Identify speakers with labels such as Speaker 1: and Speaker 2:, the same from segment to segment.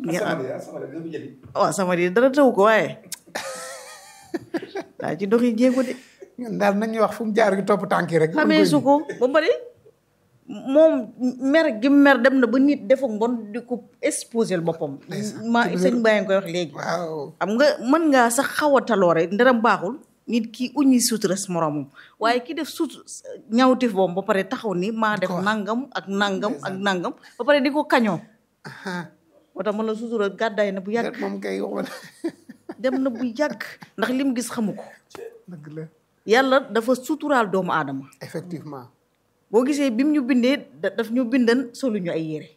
Speaker 1: waaw sama di dara taw ko waaye daa ci doxi jéego de
Speaker 2: ñun daal nañuy wax fu mu jaar gi topp tànk yi rek.
Speaker 1: xamee su ko ba pare moom mer gi mer dem na ba nit defa mbon di ko exposé boppam ma sëñ Baye nga koy wax léegi
Speaker 2: waaw
Speaker 1: xam nga mën ngaa sax xaw a taloore ndaram baaxul nit ki uñi suturas moromam waaye ki def sut ñawtif boom ba pare taxaw ni maa def nangam ak nangam ak nangam ba pare di ko kañoo moo tax man la sutura gàddaay na bu yàgg
Speaker 2: moom kay waxoon
Speaker 1: dem na bu yàgg ndax lim gis xamu ko
Speaker 2: dëgg la
Speaker 1: yàlla dafa suturaal doomu aadama
Speaker 2: effectivement
Speaker 1: boo gisee bi mu ñu bindee da- daf ñu bindan solu ñu ay yére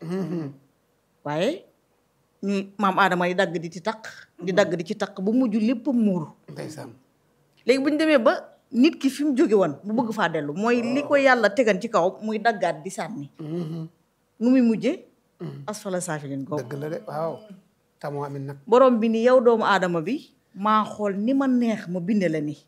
Speaker 1: waaye ñuy maam aadama yi dagg di ci takk di dagg di ci takk bu mujj lépp muuru
Speaker 2: ndeysaan
Speaker 1: léegi bu ñu demee ba nit ki fi mu jóge woon bu bëgg faa dellu mooy li ko yàlla tegan ci kaw muy daggaat di sànni nu muy mujjee asfala saafilin ko
Speaker 2: dëgg la de waaw tamoo amin nag
Speaker 1: borom bi ni yow doomu aadama bi maa xool ni ma neex ma binde la ni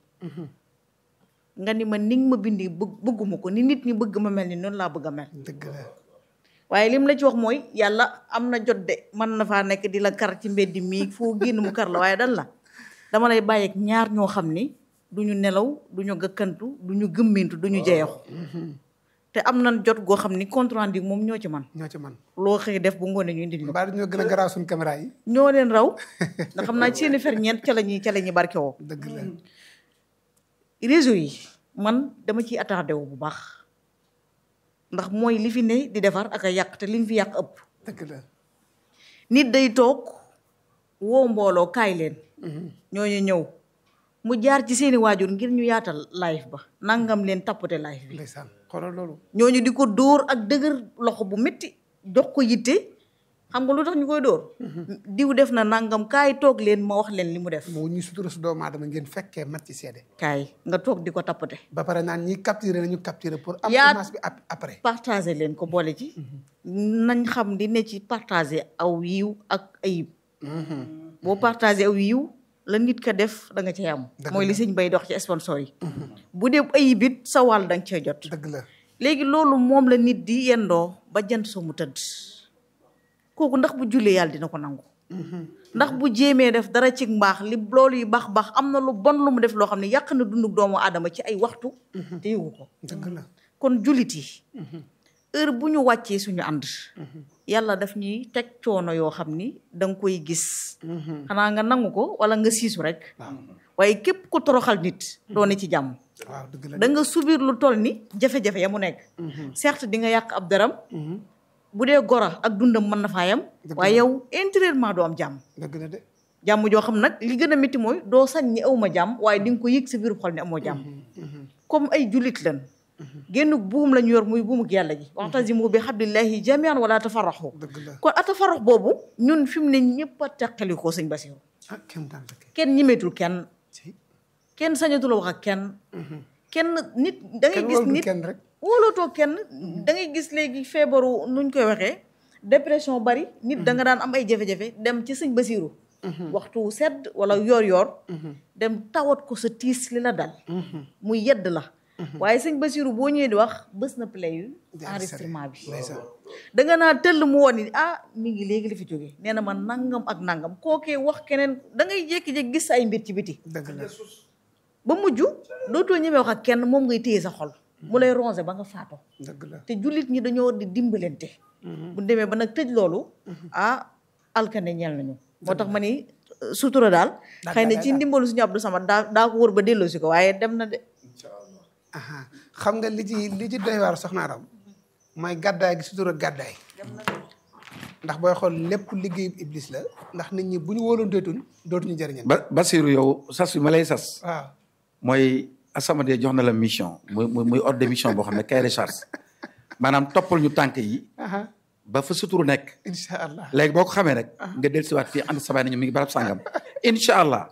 Speaker 1: nga ni ma ni nga ma bindi bëgg bëgguma ko ni nit ñi bëgg ma mel ni noonu laa bëgg a mel
Speaker 2: dëgg la
Speaker 1: waaye lim la ci wax mooy yàlla am na jot de mën na faa nekk di la kar ci mbedd mii foo génn mu kar la waaye dan la dama lay bàyyeeg ñaar ñoo xam ni du ñu nelaw du ñu gëkkantu du ñu gëmmintu du ñu jeexu te am na jot goo xam ni compte rendu moom ñoo ci man
Speaker 2: ñoo ci man
Speaker 1: loo xëy def bu ngoonee ñu indil ñu
Speaker 2: mbaa ñoo gën a garaaw suñ caméra yi
Speaker 1: ñoo leen raw nga xam naa seeni ferñeent ca la ñuy ca la ñuy barke woo
Speaker 2: dëgg la
Speaker 1: réseau yi man dama ciy attardé wu bu baax ndax mooy li fi ne di defar ak a yàq te liñ fi yàq ëpp
Speaker 2: dëgg la
Speaker 1: nit day toog woo mbooloo kaay leen ñooñu ñëw mu jaar ci seeni waajur ngir ñu yaatal live ba nangam leen tappate live bi
Speaker 2: ndeysaan xoolal loolu
Speaker 1: ñooñu di ko dóor ak dëgër loxo bu métti jox ko yitte xam nga lu tax ñu koy dóor diw def na nangam kaay toog leen ma wax leen li mu def
Speaker 2: moo ñu sutura su doomu aadama ngeen fekkee mat ci seede
Speaker 1: kaay nga toog di ko tappate
Speaker 2: ba pare naan ñi capturé nañu capturé pour am
Speaker 1: Yaa-
Speaker 2: image bi ap- après
Speaker 1: partager leen ko boole ci nañ xam di ne ci partager aw yiw ak ayib boo partager aw yiw la nit ka def da nga cay am
Speaker 2: Dëgg
Speaker 1: mooy li
Speaker 2: la.
Speaker 1: sëñ bay dox ci sponsor yi bu dee ayib it sa wàll da nga cay jot
Speaker 2: dëgg la
Speaker 1: léegi loolu moom la nit di yendoo ba jant soo mu tëdd kooku ndax bu jullee yàlla dina ko nangu ndax bu jéemee def dara ci mbaax li loolu yu baax baax am na lu bon lu mu def loo xam ne yàq na dundu doomu aadama ci ay waxtu te yëgu ko
Speaker 2: dëgg la
Speaker 1: kon jullit yi heure bu ñu wàccee suñu ànd yàlla daf ñuy teg coono yoo xam ni da nga koy gis xanaa nga nangu ko wala nga siisu rek waaye képp ku toroxal nit doo ne ci jàmm
Speaker 2: waaw dëgg la
Speaker 1: da nga subir lu toll ni jafe-jafe ya mu nekk certes di nga yàq ab daram bu dee gora ak dundam mën na faa yam waaye yow intérieurement doo am jàmm
Speaker 2: dëgg la de
Speaker 1: jàmm joo xam nag li gën a métti mooy doo sañ ni awma jàmm waaye di nga ko yëg sa biir xol ni amoo jàmm comme ay jullit lan génn buum la ñu yor muy buumuk yàlla ji waxtasimu bi hablillahi jamian wala tafarraxu
Speaker 2: dëgg la
Speaker 1: kon atafarrax boobu ñun fi mu ne ñëpp a teqali ko sëñ Basiru
Speaker 2: ah kenn daan fekkee
Speaker 1: kenn ñimeetul kenn
Speaker 2: ci
Speaker 1: kenn sañatul a wax ak kenn kenn nit da ngay
Speaker 2: kenn
Speaker 1: gis
Speaker 2: wóolu
Speaker 1: nit
Speaker 2: kenn rek
Speaker 1: wóolootoo kenn da ngay gis léegi feebaru nuñ koy waxee dépression bari nit da nga daan am ay jafe-jafe dem ci sëñ Basiru waxtu sedd wala yoor yoor dem tawat ko sa tiis li la dal muy yedd la waaye sëñ Basiru boo ñëwee di wax bës na play yu enregistrement bi
Speaker 2: ndeysaan
Speaker 1: da nga naa tëll mu woon ni ah mi ngi léegi li fi jógee nee na ma nangam ak nangam kookee wax keneen da ngay jékki-jékki gis ay mbir ci biti
Speaker 2: dëgg la
Speaker 1: ba mujj dootoo ñemee wax ak kenn moom ngay téye sa xol mu lay rongé ba nga faatoo
Speaker 2: dëgg la
Speaker 1: te jullit ñi dañoo di dimbalante bu demee ba nag tëj loolu ah alkane ñeel nañu moo tax ma ni euh, sutura daal xëy na ci ndimbalu suñu Abdou Samad daa daa ko wër ba delloo si ko waaye dem na de
Speaker 2: aha xam nga li ci li ci doy waar soxna Aram mooy gàddaay gi sutura gàddaay ndax booy xool lépp liggéeyu iblis la ndax nit ñi bu ñu wóolonteetul dootuñu jëriñal
Speaker 3: ba Basiru yow sas bi ma lay sas
Speaker 2: waaw
Speaker 3: mooy Asamade jox na la mission muy muy muy ordre de mission boo xam ne kay recharge maanaam toppal ñu tànk yi
Speaker 2: aha
Speaker 3: ba fa suturu nekk
Speaker 2: incha allah
Speaker 3: léegi boo ko xamee rek nga dellusiwaat fii ànd sabay nañu mi ngi barab sàngam incha allah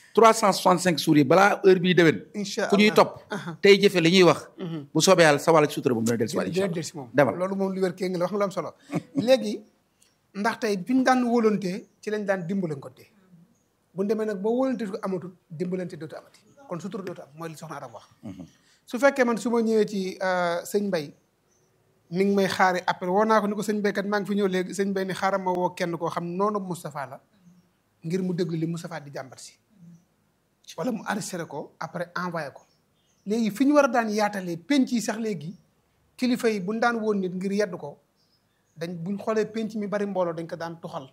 Speaker 3: 365 jours yi balaa heure bii déwén
Speaker 2: incha
Speaker 3: ku ñuy
Speaker 2: allah.
Speaker 3: topp tey jëfe li ñuy wax bu soobee yàlla sa wàll ci sutura bu mu dina dellusiwaat incha
Speaker 2: dina
Speaker 3: allah
Speaker 2: del si moom
Speaker 3: demal
Speaker 2: loolu moom lu wér kee ngi la wax nga lu am solo léegi ndax tey bi ñu daan wóolante ci lañ daan dimbalante bu ñu demee nag ba wóolante ko amatul dimbalante dootu amati kon sutura dootu am mooy li soxna Aram wax su fekkee man su ma ñëwee ci euh, sëñ Mbay mi ngi may xaari après woo naa ko ni ko sëñ béykat maa ngi fi ñëw léegi sëñ bay ni xaaral ma woo kenn koo xam noonu Moustapha la ngir mu déglu li Moustapha di jàmbat si wala mu enregistré ko après envoyé ko léegi fi ñu war a daan yaatalee penc yi sax léegi kilifa yi buñ daan woon nit ngir yedd ko dañ buñ xoolee penc mi bari mbooloo dañ ko daan tuxal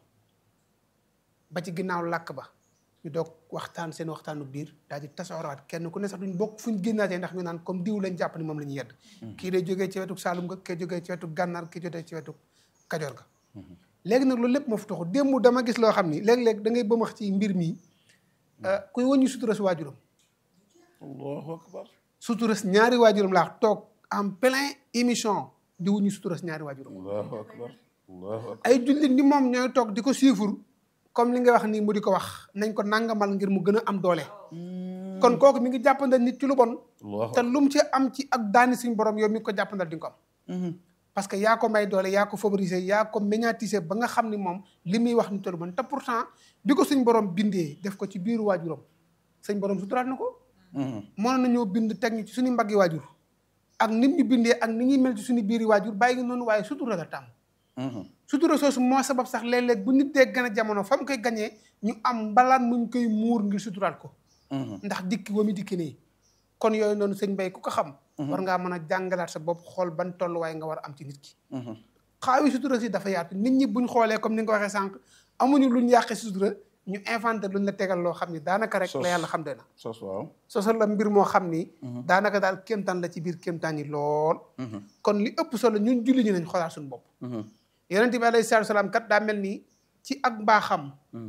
Speaker 2: ba ci ginnaaw làkk ba ñu doog waxtaan seen waxtaanu biir daal di tasooraat kenn ku ne sax duñ bokk fuñ génnaatee ndax ñu naan comme diw lañ jàpp ni moom la ñuy yedd kii day jógee ci wetu Saalum ga kii jógee ci wetu Gànnaar kii jógee ci wetu Kajoor ga léegi nag loolu lépp moo fi taxu démb dama gis loo xam ni léeg-léeg da ngay bëmax ci mbir mi kuy wëññu sutura si waajuram
Speaker 3: allahu akbar
Speaker 2: sutura si ñaari waajuram laa toog en plein émission di wuñu sutura si ñaari waajuram
Speaker 3: allahu akbar allahu akbar
Speaker 2: ay jullit ni moom ñooy toog di ko siifur comme li nga wax nii mu di ko wax nañ ko nangamal ngir mu gën a am doole kon kooku mi ngi jàppandal nit ci lu bon
Speaker 3: allahu
Speaker 2: te lu mu ci am ci ak daani suñ borom yow mi ngi ko jàppandal di nga ko am parce que yaa ko may doole yaa ko favoriser yaa ko médiatiser ba nga xam ni moom li muy wax ni tolu bon te pourtant bi ko suñ borom bindee def ko ci biiru waajuram suñ borom suturaat na ko mënoon nañoo bind teg ñu ci suñu mbaggi waajur ak nit ñu bindee ak ni ñuy mel ci suñu biiri waajur bàyyi ngi noonu waaye sutura la tàmm sutura soosu moo sabab sax léeg-léeg bu nit dee gën a jamono fa mu koy gañee ñu am mbalaan muñ koy muur ngir suturaat ko ndax dikki wa mi dikki nii kon yooyu noonu sëñ Bay ku ko xam war ngaa mën a jàngalaat sa bopp xool ban tolluwaay nga war a am ci nit ki xaawi sutura si dafa yaatu nit ñi buñ xoolee comme ni nga ko waxee sànq amuñu luñ yàqe sutura ñu inventé luñ la tegal loo xam ni daanaka rek la yàlla xam doy na
Speaker 3: sos waaw
Speaker 2: sosal la mbir moo xam ni daanaka daal kéemtaan la ci biir kéemtaan yi lool kon li ëpp solo ñun julli ñu nañ xoolaat suñu bopp yonente bi alayhi salaatu salaam kat daa mel ni ci ak mbaaxam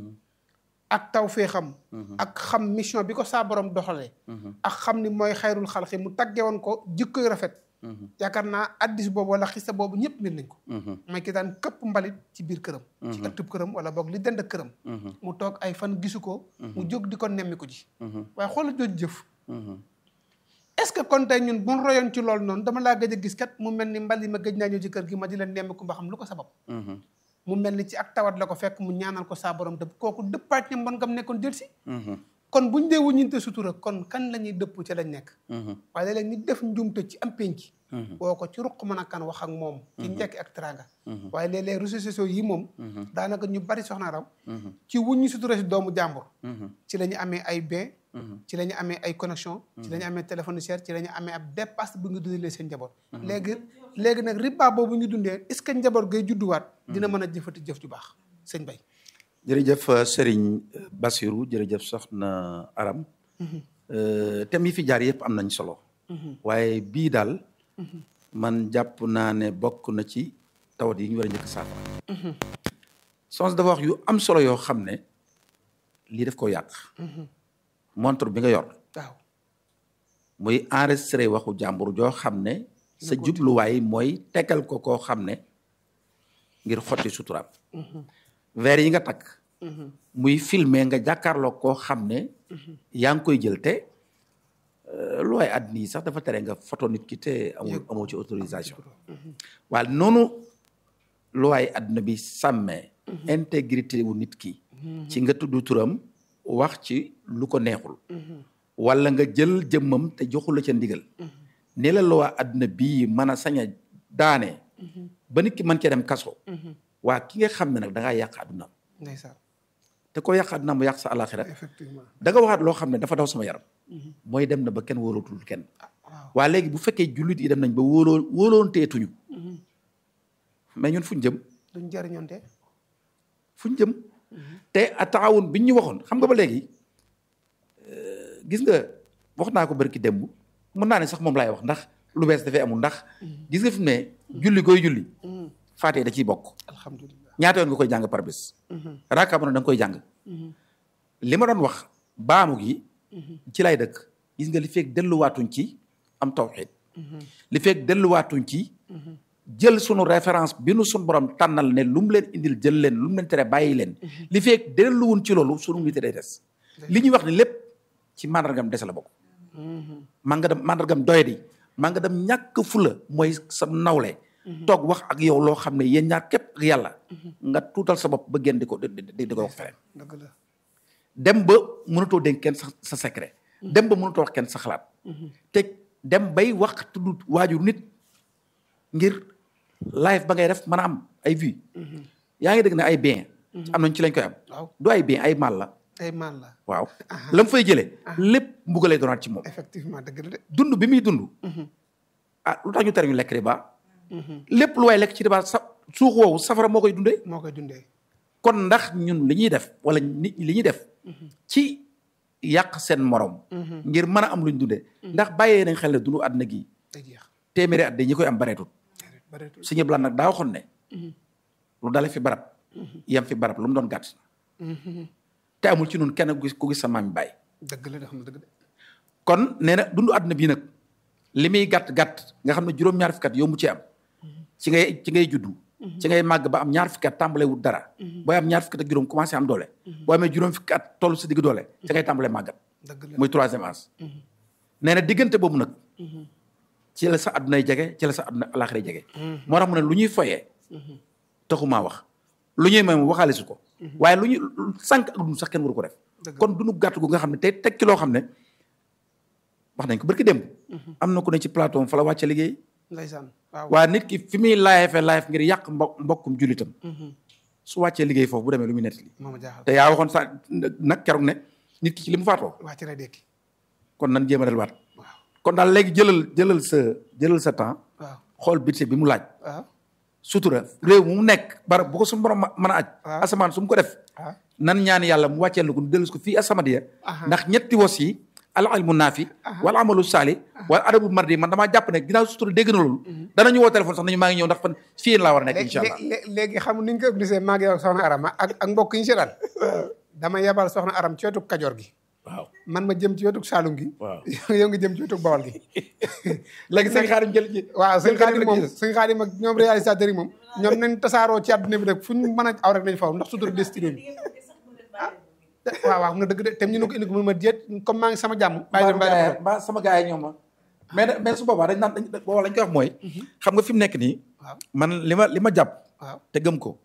Speaker 2: ak tawféexam ak xam mission bi ko saa borom doxalee ak xam ni mooy xayrul xalqi mu tagge woon ko jikkoy rafet yaakaar naa addis boobu wala xista boobu ñëpp mbir nañ ko mooy ki daan këpp mbalit ci biir këram ci ëttub këram wala boog li dend këram mu toog ay fan gisu ko mu jóg di ko nemmi ko ji waaye xoola jooju jëf est-ce que kon tey ñun buñ royoon ci loolu noonu dama laa gëj a gis kat mu mel ni mbali ma gëj naa ñëw ci kër gi ma di leen nemmiku ba xam lu ko sabab mu mel ni ci ak tawat la ko fekk mu ñaanal ko saa borom dëpp kooku dëppaat ña mbon ngam nekkoon del si kon buñ dee wuññinte sutura kon kan la ñuy dëpp ci lañ nekk waaye léeg-léeg nit def njuumte ci am penc woo ko ci ruq mën a kan wax ak moom ci njekk ak teranga waaye léeg-léeg réseaux sociaux yi moom daanaka ñu bari soxna raw ci wuññi sutura si doomu jàmbur ci la ñu amee ay bien ci la ñu amee ay connexion ci la ñu amee téléphone cher ci la ñu amee ab dépasse bu nga dundalee seen njaboot léegi léegi nag riba boobu ñu dundee est-ce que njaboot gay judduwaat dina mën a jëfati jëf ju baax sëñ Bay
Speaker 3: jërëjëf Serigne Bassirou jërëjëf soxna Aram thème yi fi jaar yëpp am nañ solo waaye bii daal man jàpp naa ne bokk na ci tawat yi ñu war a njëkk saafara sons dafa wax yu am solo yoo xam ne lii def ko yàq montre bi nga yor
Speaker 2: waaw
Speaker 3: muy enregistré waxu jàmbur joo xam ne sa jubluwaay mooy tegal ko koo xam ne ngir xotti suturaam verre yi nga takk muy filmer nga jàkkaarloo koo xam ne yaa ngi koy jël te lu waay àddina yi sax dafa tere nga photo nit ki te amul amoo ci autorisation waaye noonu lu waay àddina bi sàmmee intégrité wu nit ki ci nga tudd turam wax ci lu ko neexul wala nga jël jëmmam te joxula ca ndigal ni la lu waa àddina bii mën a sañ a daane ba nit ki mën cee dem kaso waa ki nga xam ne nag da ngaa yàq àdduna
Speaker 2: ndeysaan
Speaker 3: te ko yàq àdduna mu yàq sa alaxira
Speaker 2: effectivement
Speaker 3: da nga waxaat loo xam ne dafa daw sama yaram mooy dem na ba kenn wóolootul kenn waa léegi bu fekkee jullit yi dem nañ ba wóoloo wóoloonteetuñu mais ñun fuñ jëm
Speaker 2: duñ jariñoonte
Speaker 3: fuñ jëm te a taawun biñ ñu waxoon xam nga ba léegi gis nga wax naa ko barki démb mën naa ne sax moom laay wax ndax lu bees dafay amul ndax gis nga fi mu ne julli koy julli faatee da ciy bokk
Speaker 2: alhamdulilah
Speaker 3: ñaata yoon nga koy jàng par bés raaka mu ne da nga koy jàng li ma doon wax baamu gi ci lay dëkk gis nga li fekk delluwaatuñ ci am tawxiid li fekk delluwaatuñ ci jël sunu référence bi nu sunu borom tànnal ne lu mu leen indil jël leen lu mu leen tere bàyyi leen li fekk delluwun ci loolu sunu nit day des li ñuy wax ni lépp ci mandargam des la bokk man nga dem mandargam doyadi man nga dem ñàkk fula mooy sa nawle toog wax ak yow loo xam ne yéen ñaar képp ak yàlla nga tuutal sa bopp ba génn di ko di di ko wax feneen
Speaker 2: dëgg la
Speaker 3: dem ba mënatoo dénk kenn sa sa secret dem ba mënatoo wax kenn sa xalaat te dem bay wax tudd waajur nit ngir live ba ngay def mën a am ay vues yaa ngi dégg ne ay bien am nañ ci lañ koy am
Speaker 2: waaw
Speaker 3: du ay bien ay mal la
Speaker 2: ay man la
Speaker 3: waaw la mu fay jëlee lépp mbuga lay doonaat ci moom
Speaker 2: effectivement dëgg la de
Speaker 3: dund bi muy dund ah lu tax ñu tere ñu lekk riba lépp lu waay lekk ci riba sa suux woowu safara moo koy dundee
Speaker 2: moo koy dundee
Speaker 3: kon ndax ñun li ñuy def wala nit ñi li ñuy def ci yàq seen morom ngir mën a am luñ dundee ndax bàyyee nañ xel ne dundu àdduna gi
Speaker 2: day jeex
Speaker 3: téeméeri at de ñi koy am bareetut
Speaker 2: bareetul
Speaker 3: suñu plan nag daa waxoon ne lu dale fi barab yem fi barab lu mu doon gàtt te amul ci nun kenn ku gis ku gis sa maam bàyyi
Speaker 2: dëgg la de xam na dëgg de
Speaker 3: kon nee na dundu àdduna bii nag li muy gàtt gàtt nga xam ne juróom-ñaar fukki at yombu ci am ci ngay ci ngay juddu ci ngay màgg ba am ñaar fukki at tàmbalee wut dara booy am ñaar fukki at ak juróom commencé am doole boo amee juróom fukki at toll si digg doole ci ngay tàmbalee màggat
Speaker 2: dëgg la
Speaker 3: muy troisième âge nee na diggante boobu nag ci la sa àddunay jege ci la sa àdduna alaxira jege moo tax mu ne lu ñuy foyee taxumaa wax lu ñuy may waxaale su ko waaye lu ñuy sànq ak dund sax kenn waru ko def
Speaker 2: Dëgg la.
Speaker 3: kon dunu gàtt gu nga xam ne tey teg ci loo xam ne wax nañ ko barki démb am na ku ne ci plateau am fa la wàcce liggéey
Speaker 2: ndeysaan waaw
Speaker 3: waa nit ki fi muy laayefee laayef ngir yàq mbo mbokkum jullitam su wàccee liggéey foofu bu demee lu muy nettali
Speaker 2: moo ma jaaxal
Speaker 3: te yaa waxoon sa nag keroog ne nit ki ci li mu faatoo
Speaker 2: wàcc na dekki
Speaker 3: kon nan jéem a delluwaat
Speaker 2: waaw
Speaker 3: kon daal léegi jëlal jëlal sa jëlal sa temps
Speaker 2: waaw
Speaker 3: xool budget bi mu laaj
Speaker 2: waaw
Speaker 3: sutura réew mu nekk barab bu ko suñu borom mën a aj
Speaker 2: waaw.
Speaker 3: asamaan su mu ko def
Speaker 2: waaw
Speaker 3: nan ñaan yàlla mu wàcceel ko nu dellu ko fii asamadiya
Speaker 2: Aha.
Speaker 3: ndax ñetti wos yi al ilmu naafi wala amalu saali wala adabu mardi man damaa jàpp ne ginnaaw sutura dégg na loolu danañu woo téléphone sax nañu maa ngi ñëw ndax fan fii yéen laa war a nekk incha allah
Speaker 2: léegi léegi xam ni ñu ko obligé maa ngi yow soxna Arama ak ak mbokk yi ñu si daal dama yebal soxna Aram ci wetu Kajoor gi
Speaker 3: waaw
Speaker 2: man ma jëm ci wetu Saalum gi
Speaker 3: waaw
Speaker 2: yow nga jëm ci wetu Bawol gi
Speaker 3: léegi sëñ xaarim jël ci
Speaker 2: waaw sëñ
Speaker 3: sëñ Xaadim
Speaker 2: Xaadim
Speaker 3: la
Speaker 2: moom
Speaker 3: ci des.
Speaker 2: sëñ Xaadim ak ñoom réalisateur yi moom ñoom nañ tasaaroo ci àdduna bi rek fu ñu mën a aw rek nañ faw ndax sutura destiné bi ah waaw waaw nga dëgg de tem ñu ne ko indi ko mun ma déet comme maa ngi sama jàmm bàyyi dem bàyyi dem
Speaker 3: mbaa sama gars yi ñoom ma mais nag- mais su boobaa dañ naan dañ boobaa lañ koy wax mooy xam nga fi mu nekk nii
Speaker 2: waaw
Speaker 3: man li ma li ma jàpp
Speaker 2: waaw
Speaker 3: te gëm ko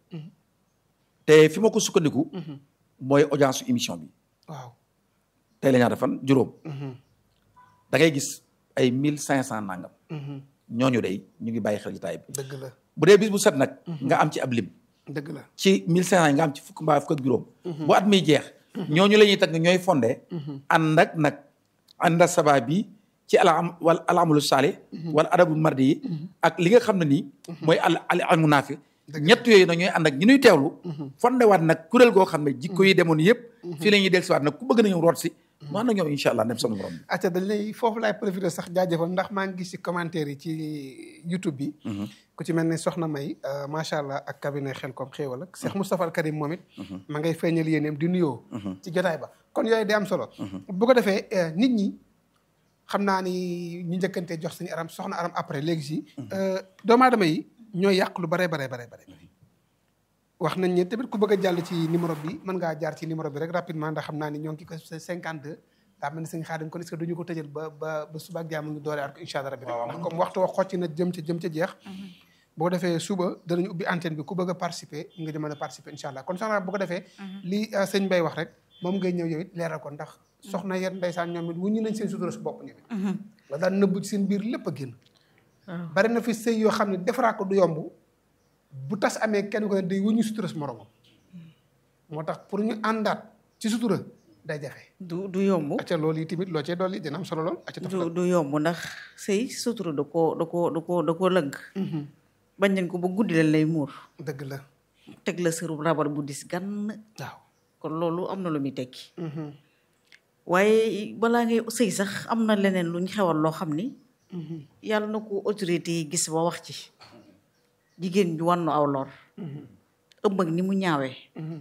Speaker 3: te fi ma ko sukkandiku mooy audience su émission bi
Speaker 2: waaw
Speaker 3: tey la ñaata fan juróom da ngay gis ay mille cinq cent nangam ñooñu day ñu ngi bàyyi xel ci taay bi
Speaker 2: dëgg la
Speaker 3: bu dee bis bu set nag nga am ci ab lim
Speaker 2: dëgg la
Speaker 3: ci mille cinq cent yi nga am ci fukk mbaa fukk ak juróom bu at miy jeex ñooñu la ñuy tag ñooy fondé ànd ak nag ànd ak sabaa bi ci ala am wala alamalu saali wala adabu mardi yi ak li nga xam ne nii mooy al al almu naafi ñett yooyu nag ñooy ànd ak ñi ñuy teewlu fondé waat nag kuréel goo xam ne jikko yi demoon yëpp fii la ñuy del si waat nag ku bëgg na ñëw root si mu ànd ak ñoom incha allah dem sama borom bi
Speaker 2: acca dañ lay foofu laay profité sax jaajëfal ndax maa ngi gis ci commentaire yi ci YouTube bi ku ci mel ne Soxna May euh, macha allah ak cabinet xel comme xéewal ak Cheikh Moustapha Al Karim moom it ma ngay feeñal yéeneem di nuyoo ci jotaay ba kon yooyu day am solo bu ko defee euh, nit ñi xam naa ni ñu njëkkantee jox suñu aram soxna aram après léegi si euh, doomu aadama yi ñooy yàq lu bare bare bare bare wax nañ ne tamit ku bëgg a jàll ci numéro bi mën ngaa jaar ci numéro bi rek rapidement ndax xam naa ni ñoo ngi ko 52 daa mel ni sëñ Xaadim kon est-ce que duñu ko tëjal ba ba ba suba ak jàmm ngi doore at ko incha allah rabbi rek ndax comme waxtu wax xocc na jëm ca jëm ca jeex bu ko defee suba danañu ubbi antenne bi ku bëgg a participer nga di mën a participer incha allah kon soxna bu ko defee li euh, sëñ Mbay wax rek moom ngay ñëw yow it leeral ko ndax soxna yéen ndeysaan ñoom it wuñu nañ seen sutura su bopp ñoom it la daan nëbb ci seen biir lépp a génn bari na fi sëy yoo xam ne defaraat ko du yomb bu tas amee kenn ko ne day wuñu sutura su moromam moo tax pour ñu àndaat ci sutura day jafe
Speaker 1: du du yomb
Speaker 2: acca loolu yi tamit loo cee dolli dina am solo lool acca
Speaker 1: du
Speaker 2: tafadal
Speaker 1: du yomb ndax sëy sutura da koo da koo da koo da koo lënk bañ nañ ko ba guddi leen lay muur
Speaker 2: dëgg la
Speaker 1: teg la sëru rabar bu dis gann
Speaker 2: waaw
Speaker 1: kon loolu am na lu muy tekki waaye balaa ngay sëy sax am na leneen luñ xewal loo xam ni yàlla na ko autorité yi gis ba wax ci jigéen ju wannu aw lor ëmb ak ni mu ñaawee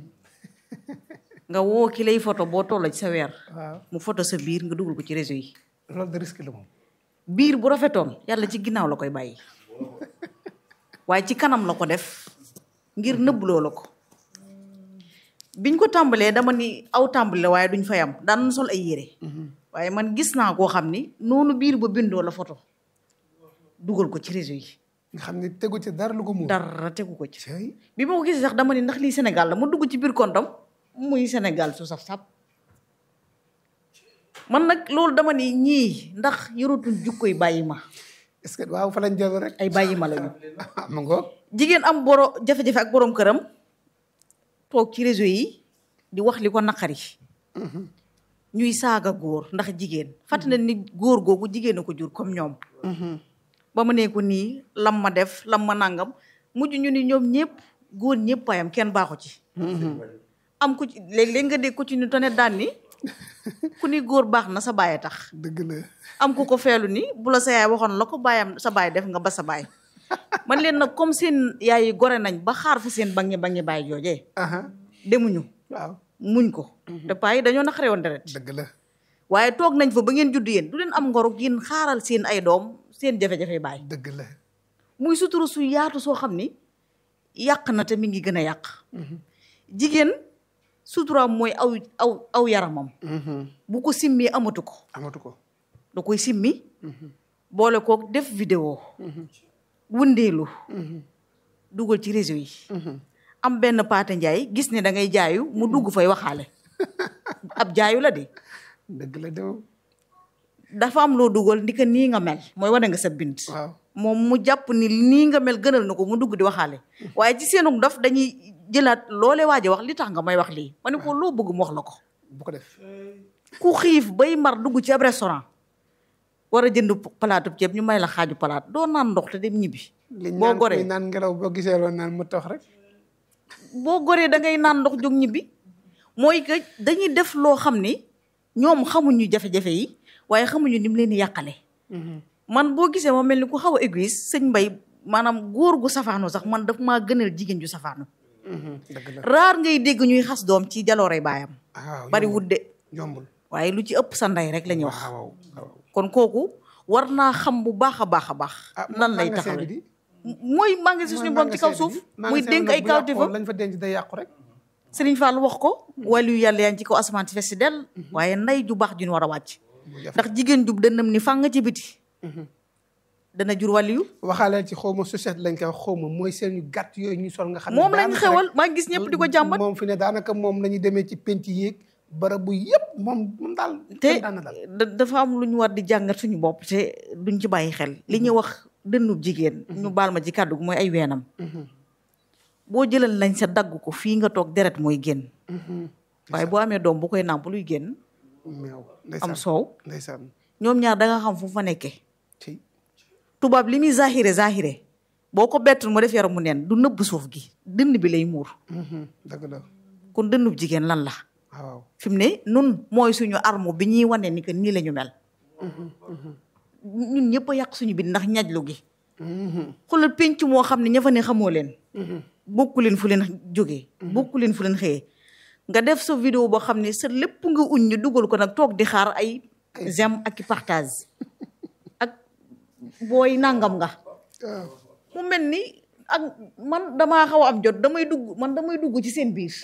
Speaker 1: nga woo ki lay photo boo tolla ci sa weer
Speaker 2: waaw
Speaker 1: mu photo sa biir nga dugal ko ci réseau yi
Speaker 2: loolu de risque la moom
Speaker 1: biir bu rafetoon yàlla ci ginnaaw la koy bàyyi waaye ci kanam la ko def ngir nëbbloo la ko biñ ko tàmbalee dama ni aw tàmbali la waaye duñ fay am daan sol ay yére waaye man gis naa koo xam ni noonu biir ba bindoo la photo dugal ko ci réseau yi
Speaker 2: nga xam ne tegu ci dara lu ko muur
Speaker 1: dara tegu ko ci
Speaker 2: cey
Speaker 1: bi ma ko gisee sax dama ni ndax lii Sénégal la ma dugg ci biir kontam muy Sénégal su saf sap man nag loolu dama ni ñii ndax yorutuñ jukkoy bàyyi ma
Speaker 2: est-ce que waaw fa lañ jël rek
Speaker 1: ay bàyyi ma lañu
Speaker 2: ma ngoog
Speaker 1: jigéen am boro jafe-jafe ak borom këram toog ci réseau yi di wax li ko naqari ñuy saaga góor ndax jigéen fàttali na ni góor googu jigéen a ko jur comme ñoom ba ma nee ko nii lam ma def lam ma nangam mujj ñu ni ñoom ñëpp góor ñëpp ayam kenn baaxu ci am ku ci léeg-léeg nga dégg ko ci ñu tane daan ni ku ni góor baax na sa baay tax
Speaker 2: dëgg la
Speaker 1: am ku ko feelu ni bu la sa yaay waxoon la ko baayam sa baay def nga ba sa baay man leen nag comme seen yaay yi gore nañ ba xaar fa seen bangi bangi baay joojee
Speaker 2: aha
Speaker 1: demuñu
Speaker 2: waaw
Speaker 1: muñ ko te paa yi dañoo naqare woon deret
Speaker 2: dëgg la
Speaker 1: waaye toog nañ fa ba ngeen judd yéen du leen am ngoro yéen xaaral seen ay doom seen jafe-jafe baay
Speaker 2: dëgg la
Speaker 1: muy sutura su yaatu soo xam ni yàq na te mi ngi gën a yàq jigéen suturaam mooy aw aw aw yaramam bu ko simmi amatu ko
Speaker 2: amatu ko
Speaker 1: da koy simmi boole kook def vidéo wëndeelu dugal ci réseau yi am benn paate njaay gis ne da ngay jaayu mu dugg fay waxaale ab jaayu la de
Speaker 2: dëgg la de moom
Speaker 1: dafa am loo dugal ndi ko nii nga mel mooy wane nga sa bind
Speaker 2: waaw
Speaker 1: moom mu jàpp ni nii nga mel gënal na ko mu dugg di waxaale waaye ci seenu daf dañuy jëlaat loolee waaje wax li tax nga may wax lii ma ne ko loo bëgg mu wax la ko
Speaker 2: bu ko def
Speaker 1: ku xiif bay mar dugg ci ab restaurant war a jënd palaatu ceeb ñu may la xaaju palaat doo naan ndox te dem ñibbi
Speaker 2: liñ
Speaker 1: boo
Speaker 2: naan
Speaker 1: goree
Speaker 2: kuy naan ngelaw boo gisee loolu naan mu tox rek
Speaker 1: boo goree da ngay naan ndox jóg ñibbi mooy que dañuy def loo xam ni ñoom xamuñu jafe-jafe yi waaye xamuñu ni mu leen di yàqale man boo gisee ma mel ni ku xaw a égoïste sëñ mbay maanaam góor gu safaanu sax man daf maa gënal jigéen ju safaanu
Speaker 2: dëgg la
Speaker 1: raar ngay dégg ñuy xas doom ci jaloorey baayam
Speaker 2: ah waaw
Speaker 1: bari wut de
Speaker 2: yombul
Speaker 1: waaye lu ci ëpp sa ndey rek la ñuy wax
Speaker 2: waaw waaw
Speaker 1: kon kooku war naa xam bu baax a baax a baax nan lay taxawee mooy magasin suñu borom ci kaw suuf muy dénk ay kawtéefam
Speaker 2: lañ fa denc day yàqu rek
Speaker 1: Sëriñ Fall wax ko wàllu yàlla yaa ngi ci kaw asamaan si fes si del waaye nday ju baax ju ñu war a wàcc ndax jigéen jub dënnam ni fàng ci biti dana jur wàllu yu
Speaker 2: waxaaleel ci xaw ma société lañ koy wax xaw ma mooy seen yu gàtt yooyu ñu sol nga xam ne
Speaker 1: moom lañ
Speaker 2: daanaka
Speaker 1: xewal
Speaker 2: rek
Speaker 1: maa ngi gis ñëpp di ko jàmbat
Speaker 2: moom fi ne daanaka moom la ñuy demee ci penc yéeg barabu yëpp moom moom daal
Speaker 1: te
Speaker 2: kenn daan na daal
Speaker 1: da- dafa am lu ñu war di jàngat suñu bopp te duñ ci bàyyi xel li ñuy wax dënnub jigéen ñu baal ma ci kàddu gi mooy ay weenam boo jëlal lañ sa dagg ko fii nga toog deret mooy génn waaye boo amee doom bu koy nàmp luy génn
Speaker 2: meew
Speaker 1: am
Speaker 2: ndeysaan
Speaker 1: soow
Speaker 2: ndeysaan
Speaker 1: ñoom ñaar da nga xam fu fa nekkee
Speaker 2: ci
Speaker 1: tubaab li muy zahire zahire boo ko bettul mu def yaram mu neen du nëbb suuf gi dënn bi lay muur
Speaker 2: dëgg la
Speaker 1: kon dënnub jigéen lan la
Speaker 2: waaw
Speaker 1: fi mu ne nun mooy suñu arme bi ñuy wane ni que nii la ñu mel ñun ñëpp a yàq suñu bi ndax ñajlu gi xoolal penc moo xam ne ña fa ne xamoo leen bokku leen fu leen jógee bokku leen fu leen xëyee nga def sa vidéo boo xam ne sa lépp nga uñ ñu dugal ko nag toog di xaar ay j'aime ak i partage ak booy nangam nga
Speaker 2: waaw
Speaker 1: mu mel ni ak man damaa xaw a am jot damay dugg man damay dugg ci seen biir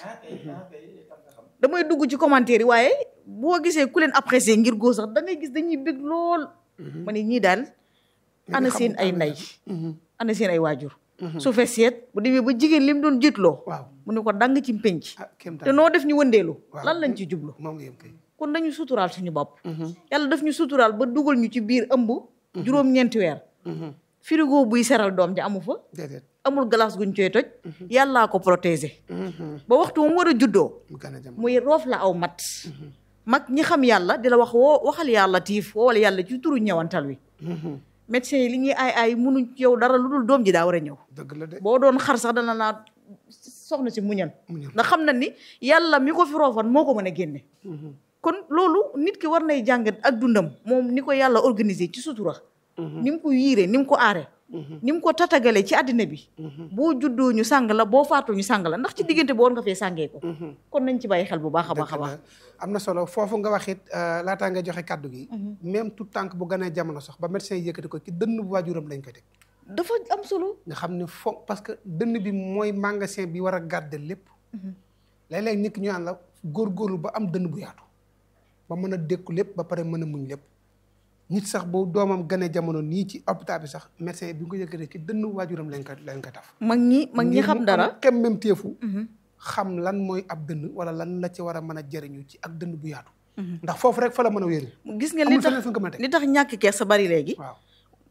Speaker 1: damay dugg ci commentaire yi waaye boo gisee ku leen apprécier ngir góor sax da ngay gis dañuy bëgg lool ma ne ñii daal ana seen ay ndey ana seen ay waajur su fee seet bu demee ba jigéen li mu doon jiitloo
Speaker 2: waaw
Speaker 1: mu ne ko dang ci pénc
Speaker 2: ah kéem
Speaker 1: te noo def ñu wëndeelu
Speaker 2: Waaw.
Speaker 1: lan lañ ci jublu
Speaker 2: moom nga yem kay
Speaker 1: kon dañu suturaal suñu bopp yàlla daf ñu suturaal ba dugal ñu ci biir ëmb juróom-ñeenti weer frigo buy seral doom ji amu fa
Speaker 2: déedéet
Speaker 1: amul glace guñ coy toj yàllaa ko protéger ba waxtu mu war a juddoo
Speaker 2: mu gën a jam
Speaker 1: muy roof la aw mat mag ñi xam yàlla di la wax woo waxal yàlla tiif woowal yàlla ci turu ñëwantal wi médecin yi li ñuy ay ay munuñ ci yow dara lu dul doom ji daa war a ñëw
Speaker 2: dëgg la de
Speaker 1: boo doon xar sax dana naa soxna si muñal
Speaker 2: Muñal.
Speaker 1: ndax xam na ni yàlla mi ko fi roofan moo ko mën a génne kon loolu nit ki war nay jàngat ak dundam moom ni ko yàlla organisé ci sutura ni mu ko yiiree ni mu ko aare ni mu ko tatagalee ci àddina bi boo juddoo ñu sàng la boo faatoo ñu sàng la ndax ci diggante boo war nga fee sàngee ko kon nañ ci bàyyi xel bu baax a baax a
Speaker 2: dëgg
Speaker 1: baax
Speaker 2: la am na solo foofu nga wax it laataa nga joxe kàddu gi même tout tànk bu gënee jamono sax ba médecin yi yëkkati ko ci dënn bu waajuram lañ koy teg
Speaker 1: dafa am solo
Speaker 2: nga xam ne fo parce que dënn bi mooy magasin bi war a garder lépp léeg-léeg nit ki ñu naan la góorgóorlu ba am dënn bu yaatu ba mën a dékku lépp ba pare mën a muñ lépp nit sax bu doomam gënee jamono nii ci hôpital bi sax médecin bi nga ko yëkkatee ci dënn waajuram lañ koy lañ koy taf
Speaker 1: mag ñi mag ñi xam dara
Speaker 2: kem même teefu xam lan mooy ab dënn wala lan la ci war a mën a jëriñu ci ak dënn bu yaatu ndax foofu rek fa la mën a wéeru
Speaker 1: gis nga li
Speaker 2: amul
Speaker 1: tax
Speaker 2: feneen fu nga ko mën a teg
Speaker 1: li tax ñàkk kees sa bari léegi
Speaker 2: waaw